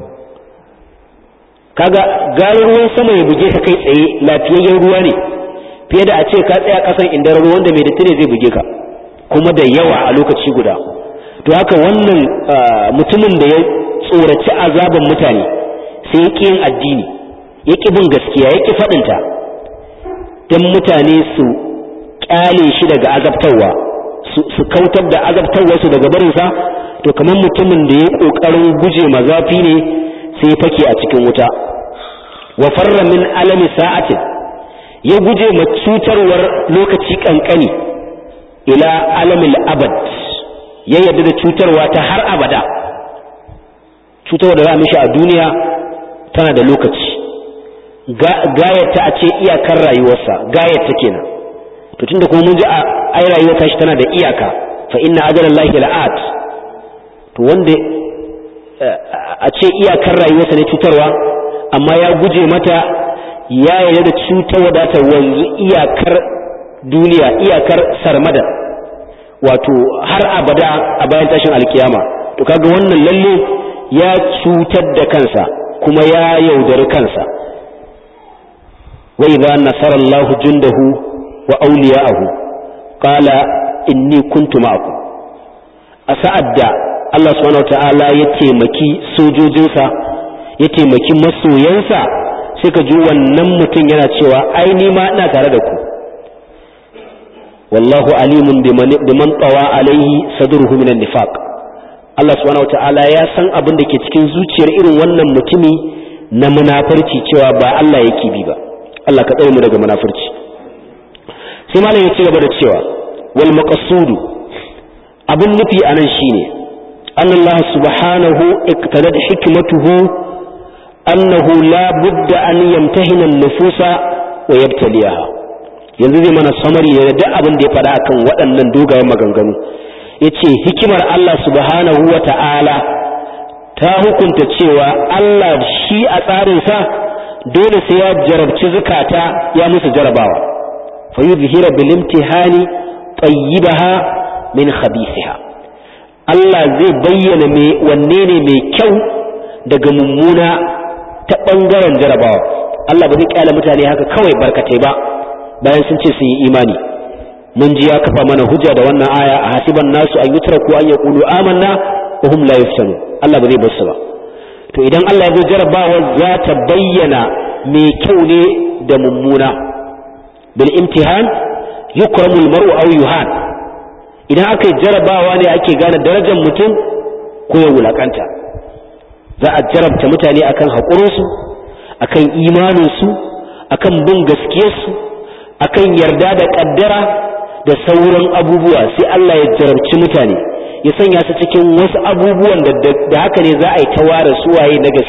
kaga garin ruwan sama ya buge ka kai tsaye lafiyayyen ruwa ne fiye da a ce ka tsaya ƙasan indararo wanda mai datti ne zai buge ka kuma da yawa a lokaci guda to haka wannan mutumin da ya tsoraci azaban mutane sai ya ƙi yin addini ya ƙi bin gaskiya ya ƙi faɗinta don mutane su ƙyale shi daga azabtarwa su kautar da azabtarwarsu daga barinsa to kamar mutumin da ya ƙoƙarin guje ma zafi ne sai ya fake a cikin wuta wa farra min alami sa'atin ya guje ma cutarwar lokaci kankani ila alamil abad ya yarda da cutarwa ta har abada cutarwa da za a mishi a duniya tana da lokaci gayata a ce iyakar rayuwarsa gayata kenan to tunda kuma mun ji a ai rayuwar tashi tana da iyaka fa inna ajalallahi la'at to wanda a ce iyakar rayuwarsa ne cutarwa amma ya guje mata ya yarda da cutarwa da ta wanzu iyakar duniya iyakar sarmada wato har abada a bayan tashin alkiyama to kaga wannan lalle ya cutar da kansa kuma ya yaudari kansa wa idza nasara Allah jundahu wa awliya'ahu qala inni kuntu ma'akum a sa'ad da Allah subhanahu wata'ala ya taimaki sojojinsa ya taimaki masoyansa sai ka ji wannan mutum yana cewa ai ni ma ina tare da ku wallahu alimun biman tawa alaihi sadruhu minan nifaq Allah subhanahu wata'ala ya san abin da ke cikin zuciyar irin wannan mutumi na munafurci cewa ba Allah yake bi ba Allah ka tsare mu daga munafurci sai malam ya ci gaba da cewa wal maqsudu abin nufi anan shine Allah subhanahu iqtadat hikmatuhu annahu la budda an yamtahina an-nufusa wa yabtaliyaha yanzu zai mana samari ne da duk abin da ya faɗa akan waɗannan dogayen maganganu yace hikimar Allah subhanahu wa ta'ala ta hukunta cewa Allah shi a tsarinsa dole sai ya jarabci zukata ya musu jarabawa fa yuzhira bil imtihani tayyibaha min khabithiha Allah zai bayyana me wanne ne mai kyau daga mummuna ta bangaren jarabawa Allah ba zai kyale mutane haka kawai barkatai ba bayan sun ce sun yi imani mun ji ya kafa mana hujja da wannan aya a hasiban nasu an yutraku an yaqulu amanna wa hum la yuftanu Allah ba zai bar su ba to idan Allah ya zo jarabawa za ta bayyana mai kyau ne da mummuna bil imtihan yukramu al mar'u aw yuhan idan aka yi jarabawa ne ake gane darajar mutum ko ya wulakanta za a jarabta mutane akan haƙurinsu akan imaninsu akan bin gaskiyarsu akan yarda da ƙaddara da sauran abubuwa sai Allah ya jarabci mutane ya sanya su cikin wasu abubuwan da haka ne za a yi ta ware suwaye na gaske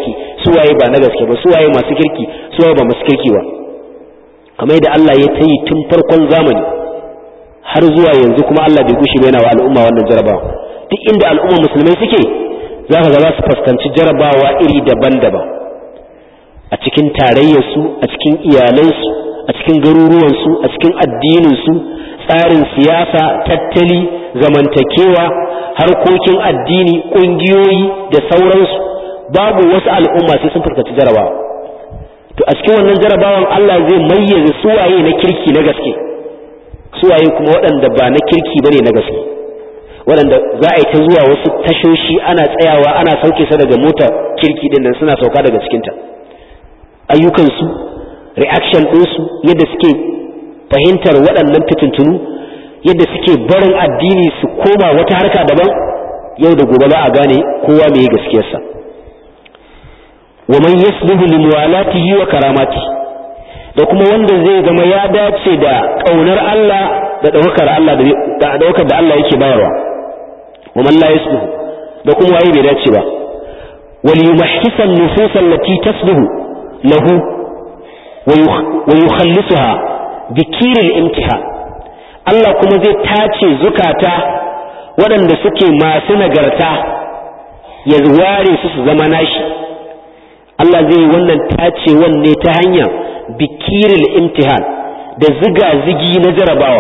suwaye ba na gaske ba suwaye masu kirki suwaye ba masu kirki ba kamar yadda Allah ya ta yi tun farkon zamani har zuwa yanzu kuma Allah bai gushi ba yana wa al'umma wannan jarabawa duk inda al'umma musulmai suke za ka ga za su fuskanci jarabawa iri daban-daban a cikin tarayyarsu a cikin iyalansu a cikin garuruwansu a cikin addininsu tsarin siyasa tattali zamantakewa harkokin addini ƙungiyoyi da sauransu babu wasu al'umma sai sun fuskanci jarabawa to a cikin wannan jarabawan Allah zai mayyaze suwaye na kirki na gaske suwaye kuma waɗanda ba na kirki bane na gaske waɗanda za a yi ta zuwa wasu tashoshi ana tsayawa ana sauke sa daga motar kirki din nan suna sauka daga cikinta ayyukansu reaction ɗinsu yadda suke fahimtar waɗannan fitintunu yadda suke barin addini su koma wata harka daban yau da gobe za a gane kowa mai gaskiyarsa wa man yasluhu li muwalatihi wa karamati da kuma wanda zai zama ya dace da kaunar Allah da daukar Allah da daukar da Allah yake bayarwa wa man la yasluhu da kuma waye bai dace ba wal yumahhisa an-nufus allati tasluhu lahu wa yukhallisuha bikir al-imtihan Allah kuma zai tace zukata waɗanda suke masu nagarta ya ware su su zama nashi Allah zai yi wannan tacewan ne ta hanyar bikiril imtihan da ziga-zigi na jarabawa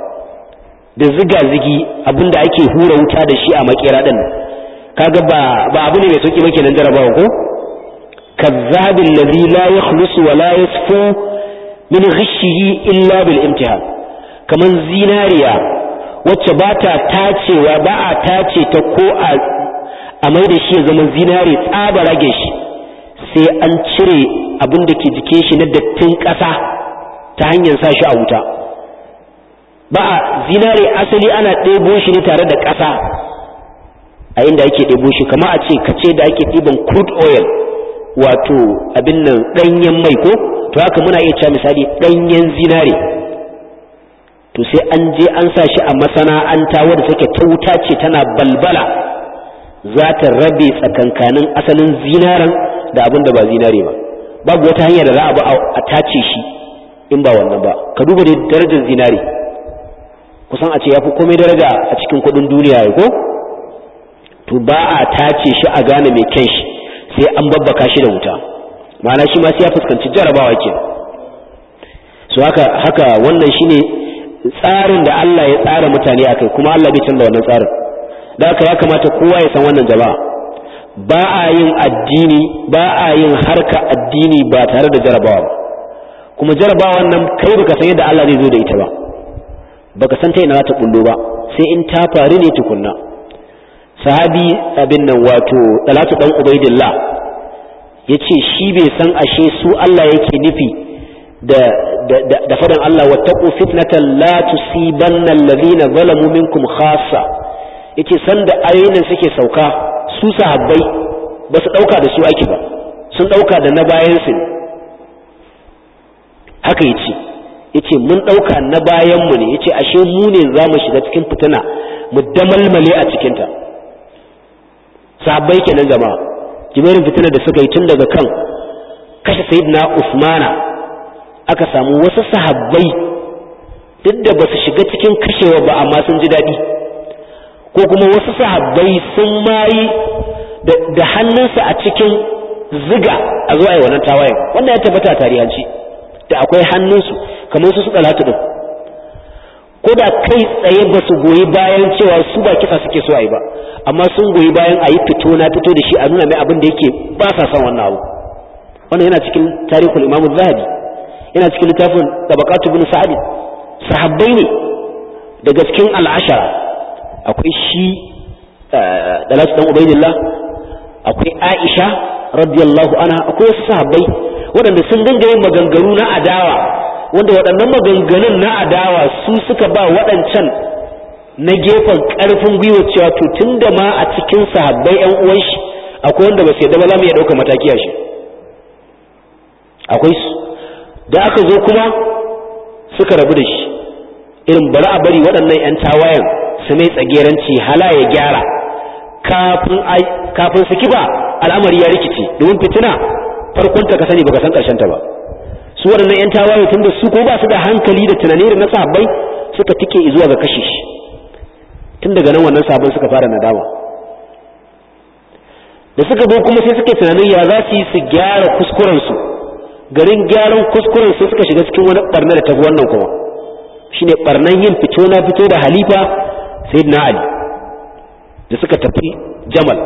da ziga-zigi abinda ake hura wuta da shi a makera din kaga ba ba abu ne mai sauki ba kenan jarabawa ko kazzabil ladhi la yakhlusu wa la yasfu min ghishihi illa bil imtihan kaman zinariya wacce ba ta tacewa ba a tace ta ko a a mai da shi ya zama zinari tsaba rage shi sai an cire abin da ke jikin shi na dattin ƙasa ta hanyar sa shi a wuta ba a zinare asali ana ɗebo shi ne tare da ƙasa a inda ake ɗebo shi kama a ce kace da ake ɗiban crude oil wato abin nan ɗanyen mai ko to haka muna iya cewa misali ɗanyen zinare to sai an je an sa shi a masana'anta wadda take ta wuta ce tana balbala za ta rabe tsakankanin asalin zinaren da abin da ba zinare ba babu wata hanya da za a ba a tace shi in ba wannan ba ka duba da darajar zinare kusan a ce ya fi komai daraja a cikin kudin duniya ya ko to ba a tace shi a gane mai kyan shi sai an babbaka shi da wuta ma'ana shi ma sai ya fuskanci jarabawa ke so haka haka wannan shine tsarin da Allah ya tsara mutane akai kuma Allah bai canza wannan tsarin da haka ya kamata kowa ya san wannan jama'a ba a yin addini ba a yin harka addini ba tare da jarabawa ba kuma jarabawa nan kai baka san yadda Allah zai zo da ita ba baka san ta ina za ta bullo ba sai in ta faru ne tukunna sahabi abin nan wato Talatu dan Ubaidillah yace shi bai san ashe su Allah yake nufi da da da fadan Allah wattaqu fitnatan la tusibanna alladhina zalamu minkum khassa yace sanda ayoyin suke sauka su sahabbai ba su ɗauka da su ake ba sun ɗauka da na bayansu ne haka yace yace mun ɗauka na bayanmu ne yace ashe mu ne za mu shiga cikin fitina mu damalmale a cikinta sahabbai kenan jama'a jimirin fitina da suka yi tun daga kan kashe sayyidina usmana aka samu wasu sahabbai duk da ba su shiga cikin kashewa ba amma sun ji daɗi ko kuma wasu sahabbai sun mayi da hannunsa a cikin ziga a zuwa yi wannan tawayen wannan ya tabbata a tarihanci da akwai hannunsu kamar su suka latu din ko da kai tsaye ba su goyi bayan cewa su ba kisa suke so a yi ba amma sun goyi bayan a yi fito na fito da shi a nuna mai abin da yake ba sa son wannan abu wannan yana cikin tarihul imamu zahabi yana cikin littafin tabaqatu bin sa'id sahabbai ne daga cikin al'ashara akwai shi dalatu dan ubaidillah akwai aisha radiyallahu anha akwai wasu sahabbai waɗanda sun dinga yin maganganu na adawa wanda waɗannan maganganun na adawa su suka ba waɗancan na gefen ƙarfin gwiwa cewa to tun da ma a cikin sahabbai yan uwan shi akwai wanda ba su yadda ba za mu iya ɗaukar mataki a shi akwai su da aka zo kuma suka rabu da shi irin bari a bari waɗannan 'yan tawayen su mai tsageranci hala ya gyara kafin su kiba al'amari ya rikice domin fitina farkon ta ka sani baka san karshen ta ba su waɗannan yan tawaye tunda su ko ba su da hankali da tunani da na sahabbai suka tike zuwa ga kashe shi tun daga nan wannan sabon suka fara nadama da suka zo kuma sai suke tunanin ya za su yi su gyara kuskuren su garin gyaran kuskuren sai suka shiga cikin wani barna da tafi wannan kuma shine barnan yin fito na fito da halifa sayyidina ali da suka tafi jamal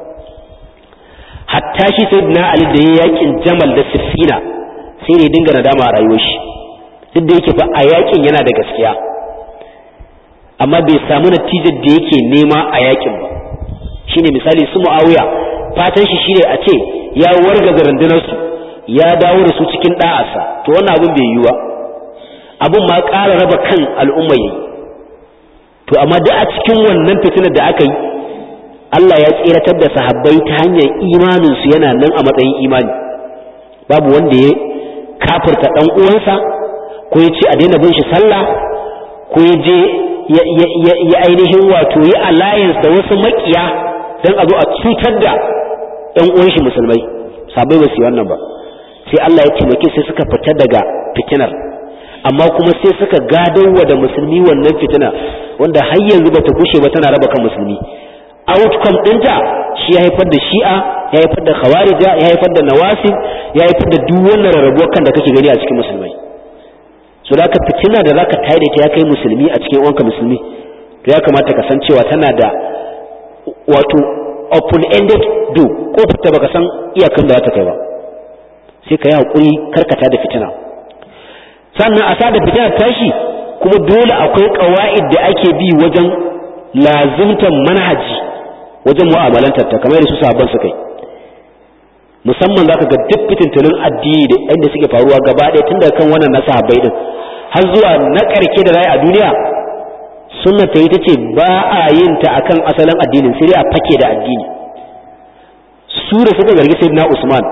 hatta shi sayyidina ali da ya yakin jamal da siffina sai ne dinga nadama a rayuwar shi duk da yake fa a yakin yana da gaskiya amma bai samu natijar da yake nema a yakin ba shine misali su muawiya fatan shi shine a ce ya wargaza rundunar su ya dawo da su cikin da'asa to wannan abin bai yiwu ba abin ma ƙara raba kan al'umma yayi to amma duk a cikin wannan fitinar da aka yi Allah ya tseratar da sahabbai ta hanyar imanin su yana nan a matsayin imani babu wanda ya kafirta dan uwansa ko ya ce a daina bin shi sallah ko ya je ya ainihin wato yi alliance da wasu makiya don a zo a cutar da ‘yan uwan shi musulmai sabai ba su yi wannan ba sai Allah ya taimake sai suka fita daga fitinar amma kuma sai suka gadowa da musulmi wannan fitina wanda har yanzu bata gushe ba tana raba kan musulmi outcome ɗinta shi ya haifar da shi'a ya haifar da khawarija ya haifar da nawasib ya haifar da duk wannan rarrabuwar kan da kake gani a cikin musulmai so da ka fitina da zaka tare ta ya kai musulmi a cikin wanka musulmi to ya kamata ka san cewa tana da wato open ended do kofar ta baka san iyakan da za ta kai ba sai ka yi hakuri karkata da fitina sannan a sa da fitina tashi kuma dole akwai qawaid da ake bi wajen lazimtan manhaji wajen mu'amalantar ta kamar su sahabban suka yi musamman zaka ga duk fitintunin addini da inda suke faruwa gaba ɗaya tun daga kan wannan na sahabbai din har zuwa na ƙarke da rai a duniya sunna ta yi ta ce ba a yin ta akan asalin addinin sai dai a fake da addini su da suka zargi sayyidina Usman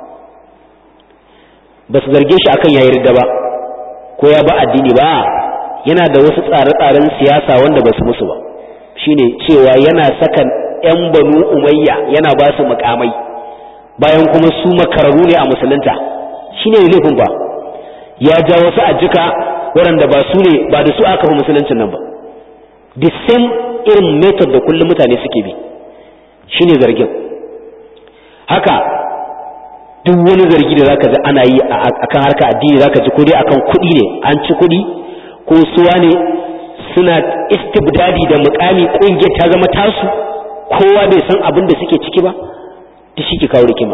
ba su zarge shi akan yayi ridda ba ko ya ba addini ba yana da wasu tsare-tsaren siyasa wanda ba su musu ba shine cewa yana saka yan banu umayya yana ba su mukamai bayan kuma su makararru ne a musulunta shine laifin ba ya ja wasu ajika waɗanda ba su ne ba da su aka fi musuluncin nan ba the same irin method da kullum mutane suke bi shine zargin haka duk wani zargi da zaka ji ana yi akan harka addini zaka ji ko dai akan kuɗi ne an ci kuɗi ko suwa ne suna istibdadi da mukami ƙungiyar ta zama tasu kowa bai san abin da suke ciki ba ta shi ke kawo rigima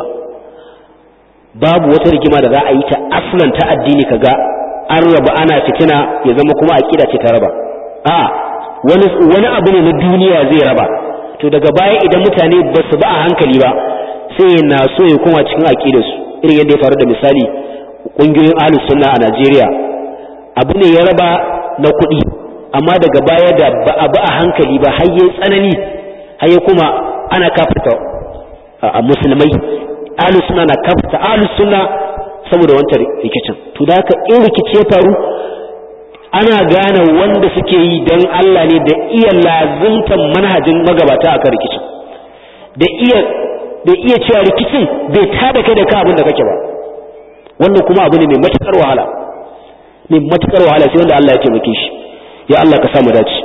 babu wata rigima da za a yi ta aslan ta addini kaga an raba ana fitina ya zama kuma aqida ce ta raba a wani wani abu ne na duniya zai raba to daga baya idan mutane ba su ba a hankali ba sai na so ya koma cikin aqidar su irin yadda ya faru da misali kungiyoyin ahlus sunna a Najeriya abu ne ya raba na kuɗi amma daga baya da ba a ba a hankali ba har yayi tsanani har ya kuma ana kafirta a musulmai ahlus sunna na kafirta ahlus sunna saboda wancan rikicin to da haka in rikici ya faru ana gane wanda suke yi don Allah ne da iya lazimtan manhajin magabata akan rikicin da iya da iya cewa rikicin bai tada kai da ka abin da kake ba wannan kuma abu ne mai matukar wahala mai matukar wahala sai wanda Allah ya taimake shi ya Allah ka samu dace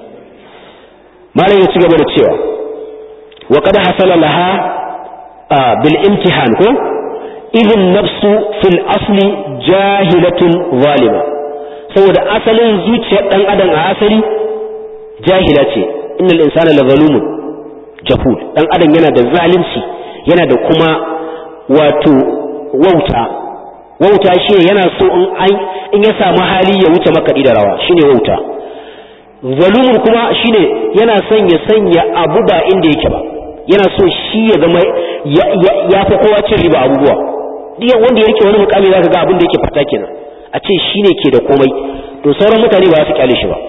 malam ya ci gaba da cewa wa qad hasala laha bil imtihan ko idin nafsu fil asli jahilatun zalima saboda asalin zuciyar dan adam a asali jahila ce innal insana la zalumun jahul dan adam yana da zalunci yana da kuma wato wauta wauta shi yana so in an in ya samu hali ya wuce makaɗi da rawa shine wauta zalumun kuma shine yana son ya sanya abu ba inda yake ba yana so shi ya zama ya fi kowa cin riba abubuwa duk wanda ya rike wani mukami zaka ga abin da yake fata kenan a ce shine ke da komai to sauran mutane ba su kyale shi ba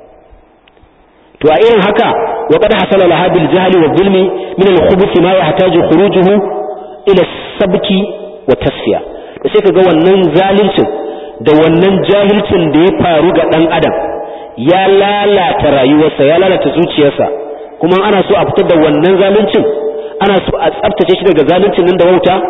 to a irin haka wa qad hasala laha bil jahli wa zulmi min al khubuth ma yahtaju khurujuhu ila sabki wa tasfiya to sai kaga wannan zalincin da wannan jahilcin da ya faru ga dan adam ya lalata rayuwarsa ya lalata zuciyarsa kuma ana so a fitar da wannan zaluncin ana so a tsaftace shi daga zaluncin nan da wauta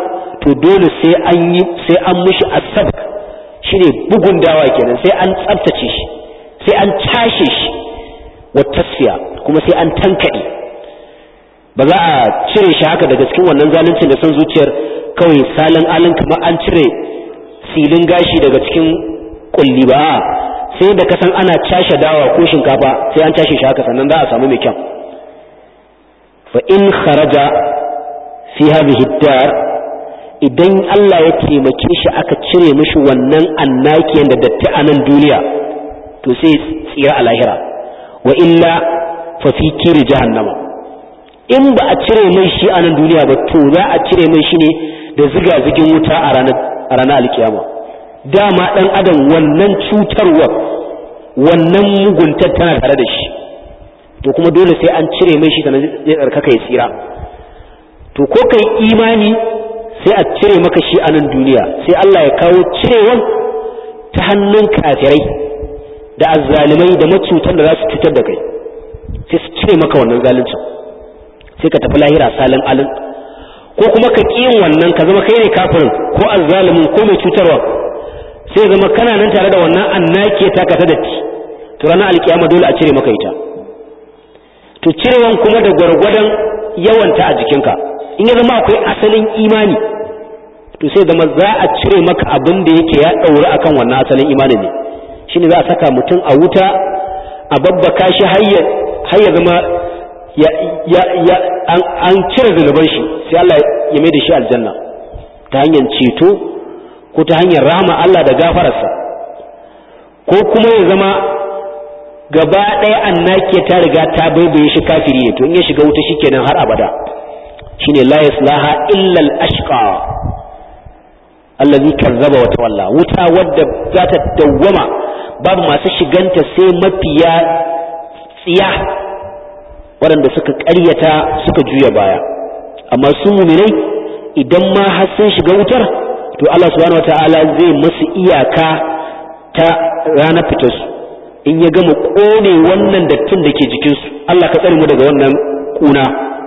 to dole sai an yi sai an mushi asab shine bugun dawa kenan sai an tsaftace shi sai an cashe shi wa tasfiya kuma sai an tankade ba za a cire shi haka daga cikin wannan zaluncin da son zuciyar kawai salin alin kamar an cire silin gashi daga cikin kulli ba sai da kasan ana cashe dawa ko shinkafa sai an cashe shi haka sannan za a samu mai kyau fa in kharaja fi hadhihi dar idan Allah ya taimake shi aka cire mishi wannan annakiyan da datti a nan duniya to sai tsira a lahira wa illa fa fi kiri jahannama in ba a cire mai shi a nan duniya ba to za a cire mai shi ne da ziga-zigin wuta a ranar alkiyama dama ɗan adam wannan cutarwar wannan muguntar tana tare da shi to kuma dole sai an cire mai shi sannan zai tsarkaka ya tsira to ko kai imani sai a cire maka shi a nan duniya sai Allah ya kawo cirewan ta hannun kafirai da azzalimai da macutan da za su cutar da kai sai su cire maka wannan zaluncin sai ka tafi lahira salin alin ko kuma ka ƙi yin wannan ka zama kai ne kafirin ko azzalimin ko mai cutarwa sai zama kana nan tare da wannan annake ta ka ta datti to ranar alkiyama dole a cire maka ita to cirewan kuma da gwargwadon yawanta a jikinka in ya zama akwai asalin imani to sai zama za a cire maka abin da yake ya ɗauri akan wannan asalin imanin ne shine za a saka mutum a wuta a babbaka shi har ya zama an cire zunuban shi sai Allah ya mai da shi aljanna ta hanyar ceto ko ta hanyar rahama Allah da gafararsa ko kuma ya zama gaba ɗaya annake ta riga ta baibaye shi kafiri ne to in ya shiga wuta shikenan har abada shine la yaslaha illa al-ashqa allazi kazzaba wa tawalla wuta wadda za ta dawwama babu masu shiganta sai mafiya tsiya waɗanda suka ƙaryata suka juya baya amma su muminai idan ma har sun shiga wutar to Allah subhanahu wataala zai masu iyaka ta ranar fitarsu in ya gama ƙone wannan dattin da ke jikinsu Allah ka tsare mu daga wannan ƙuna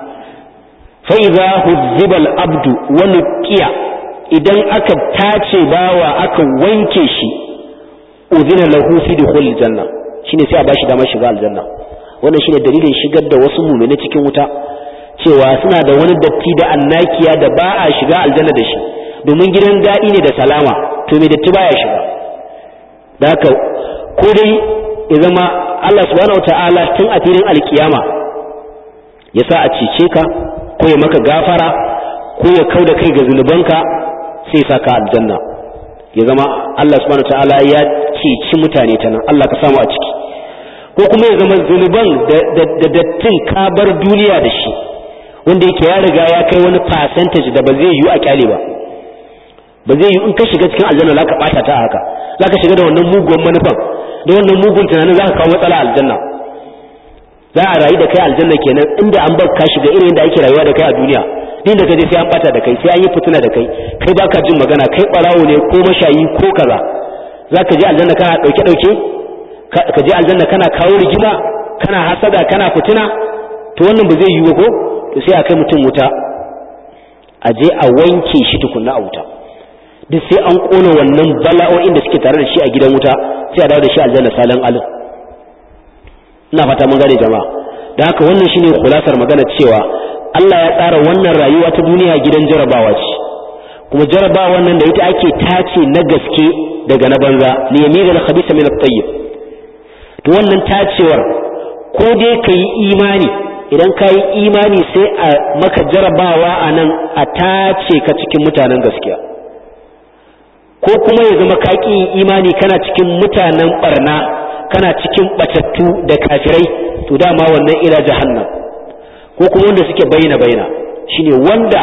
fa'iza huzzibal abdu wani kiya idan aka tace bawa aka wanke shi udhina lahu fi dukhul janna shine sai a bashi damar shiga aljanna wannan shine dalilin shigar da wasu mu'mini cikin wuta cewa suna da wani datti da annakiya da ba a shiga aljanna da shi domin gidan daɗi ne da salama to me datti baya shiga da haka ko dai ya zama Allah subhanahu wataala tun a filin alkiyama ya sa a cece ka ko ya maka gafara ko ya kauda kai ga zunubanka sai sa ka aljanna ya zama Allah subhanahu wataala ya ceci mutane ta nan Allah ka samu a ciki ko kuma ya zama zunuban da dattin ka bar duniya da shi wanda yake ya riga ya kai wani percentage da ba zai yiwu a kyale ba ba zai yiwu in ka shiga cikin aljanna za ka bata ta haka za ka shiga da wannan mugun manufan da wannan mugun tunanin za ka kawo matsala aljanna za a rayu da kai aljanna kenan inda an bar ka shiga irin da ake rayuwa da kai a duniya din da kaje sai an bata da kai sai an yi fitina da kai kai baka jin magana kai barawo ne ko mashayi ko kaza zaka je aljanna kana dauke dauke ka je aljanna kana kawo rigima kana hasada kana fitina to wannan ba zai yi ba ko to sai a kai mutum wuta a je a wanke shi tukunna a wuta duk sai an kona wannan bala'o'in da suke tare da shi a gidan wuta sai a dawo da shi aljanna salan alin ina fata mun gane jama'a da haka wannan shine kulasar magana cewa Allah ya tsara wannan rayuwa ta duniya gidan jarabawa ce kuma jarabawa nan da ita ake tace na gaske daga na banza li yamiza al khabitha min at-tayyib to wannan tacewar ko dai kai imani idan ka yi imani sai a maka jarabawa a nan a tace ka cikin mutanen gaskiya ko kuma ya zama ka ƙi imani kana cikin mutanen barna kana cikin batattu da kafirai to dama wannan ila jahannam ko kuma wanda suke bayyana bayyana shine wanda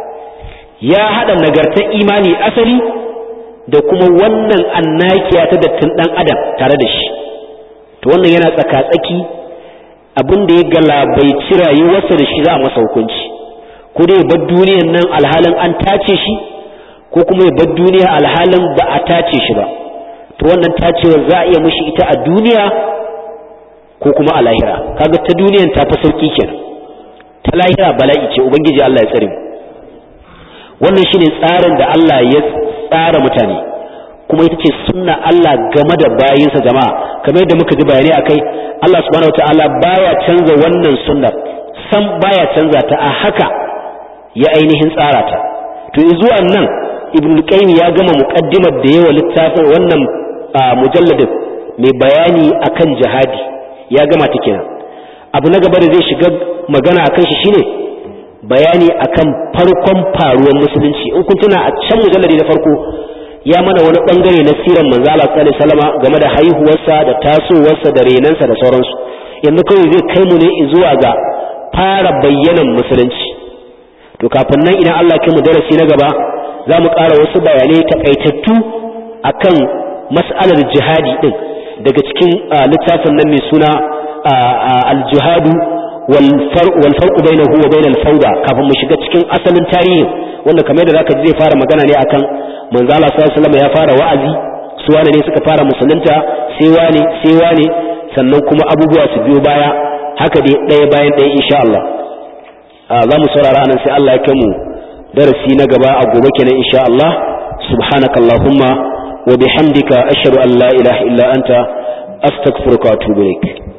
ya hada nagartar imani asali da kuma wannan annakiya ta dattin dan adam tare da shi to wannan yana tsaka-tsaki abin da ya galabaici rayuwarsa da shi za a masa hukunci ko dai bar duniyan nan alhalin an tace shi ko kuma ya bar duniya alhalin ba a tace shi ba to wannan tacewar za a iya mushi ita a duniya ko kuma a lahira kaga ta duniyan ta fi sauki kenan ta lahira bala'i ce ubangiji Allah ya tsare mu wannan shine tsarin da Allah ya tsara mutane kuma ita ce sunna Allah game da bayinsa jama'a kamar yadda muka ji bayanai akai Allah subhanahu wataala baya canza wannan sunnar san baya canza ta a haka ya ainihin tsara ta to zuwa nan ibn qayyim ya gama muqaddimar da yawa littafin wannan mujalladin mai bayani akan jihadi ya gama ta kenan abu na gaba da zai shiga magana akan shi shine bayani akan farkon faruwar musulunci in kun tuna a can mujalladi na farko ya mana wani bangare na siran manzo Allah sallallahu alaihi wasallam game da haihuwarsa da tasowarsa da renansa da sauransu yanzu kawai zai kai mu ne zuwa ga fara bayyanan musulunci to kafin nan idan Allah kai mu darasi na gaba za mu ƙara wasu bayanai takaitattu akan mas'alar jihadi din daga cikin littafin nan mai suna al-jihadu wal farqu bainahu wa bainal fawda kafin mu shiga cikin asalin tarihin wanda kamar da zaka ji zai fara magana ne akan manzo Allah sallallahu alaihi wasallam ya fara wa'azi su wane ne suka fara musulunta sai wane sai wane sannan kuma abubuwa su biyo baya haka dai ɗaya bayan ɗaya insha Allah za mu saurara nan sai Allah ya kai mu darasi na gaba a gobe kenan insha Allah subhanakallahumma wa bihamdika ashhadu an la ilaha illa anta astaghfiruka wa atubu ilaik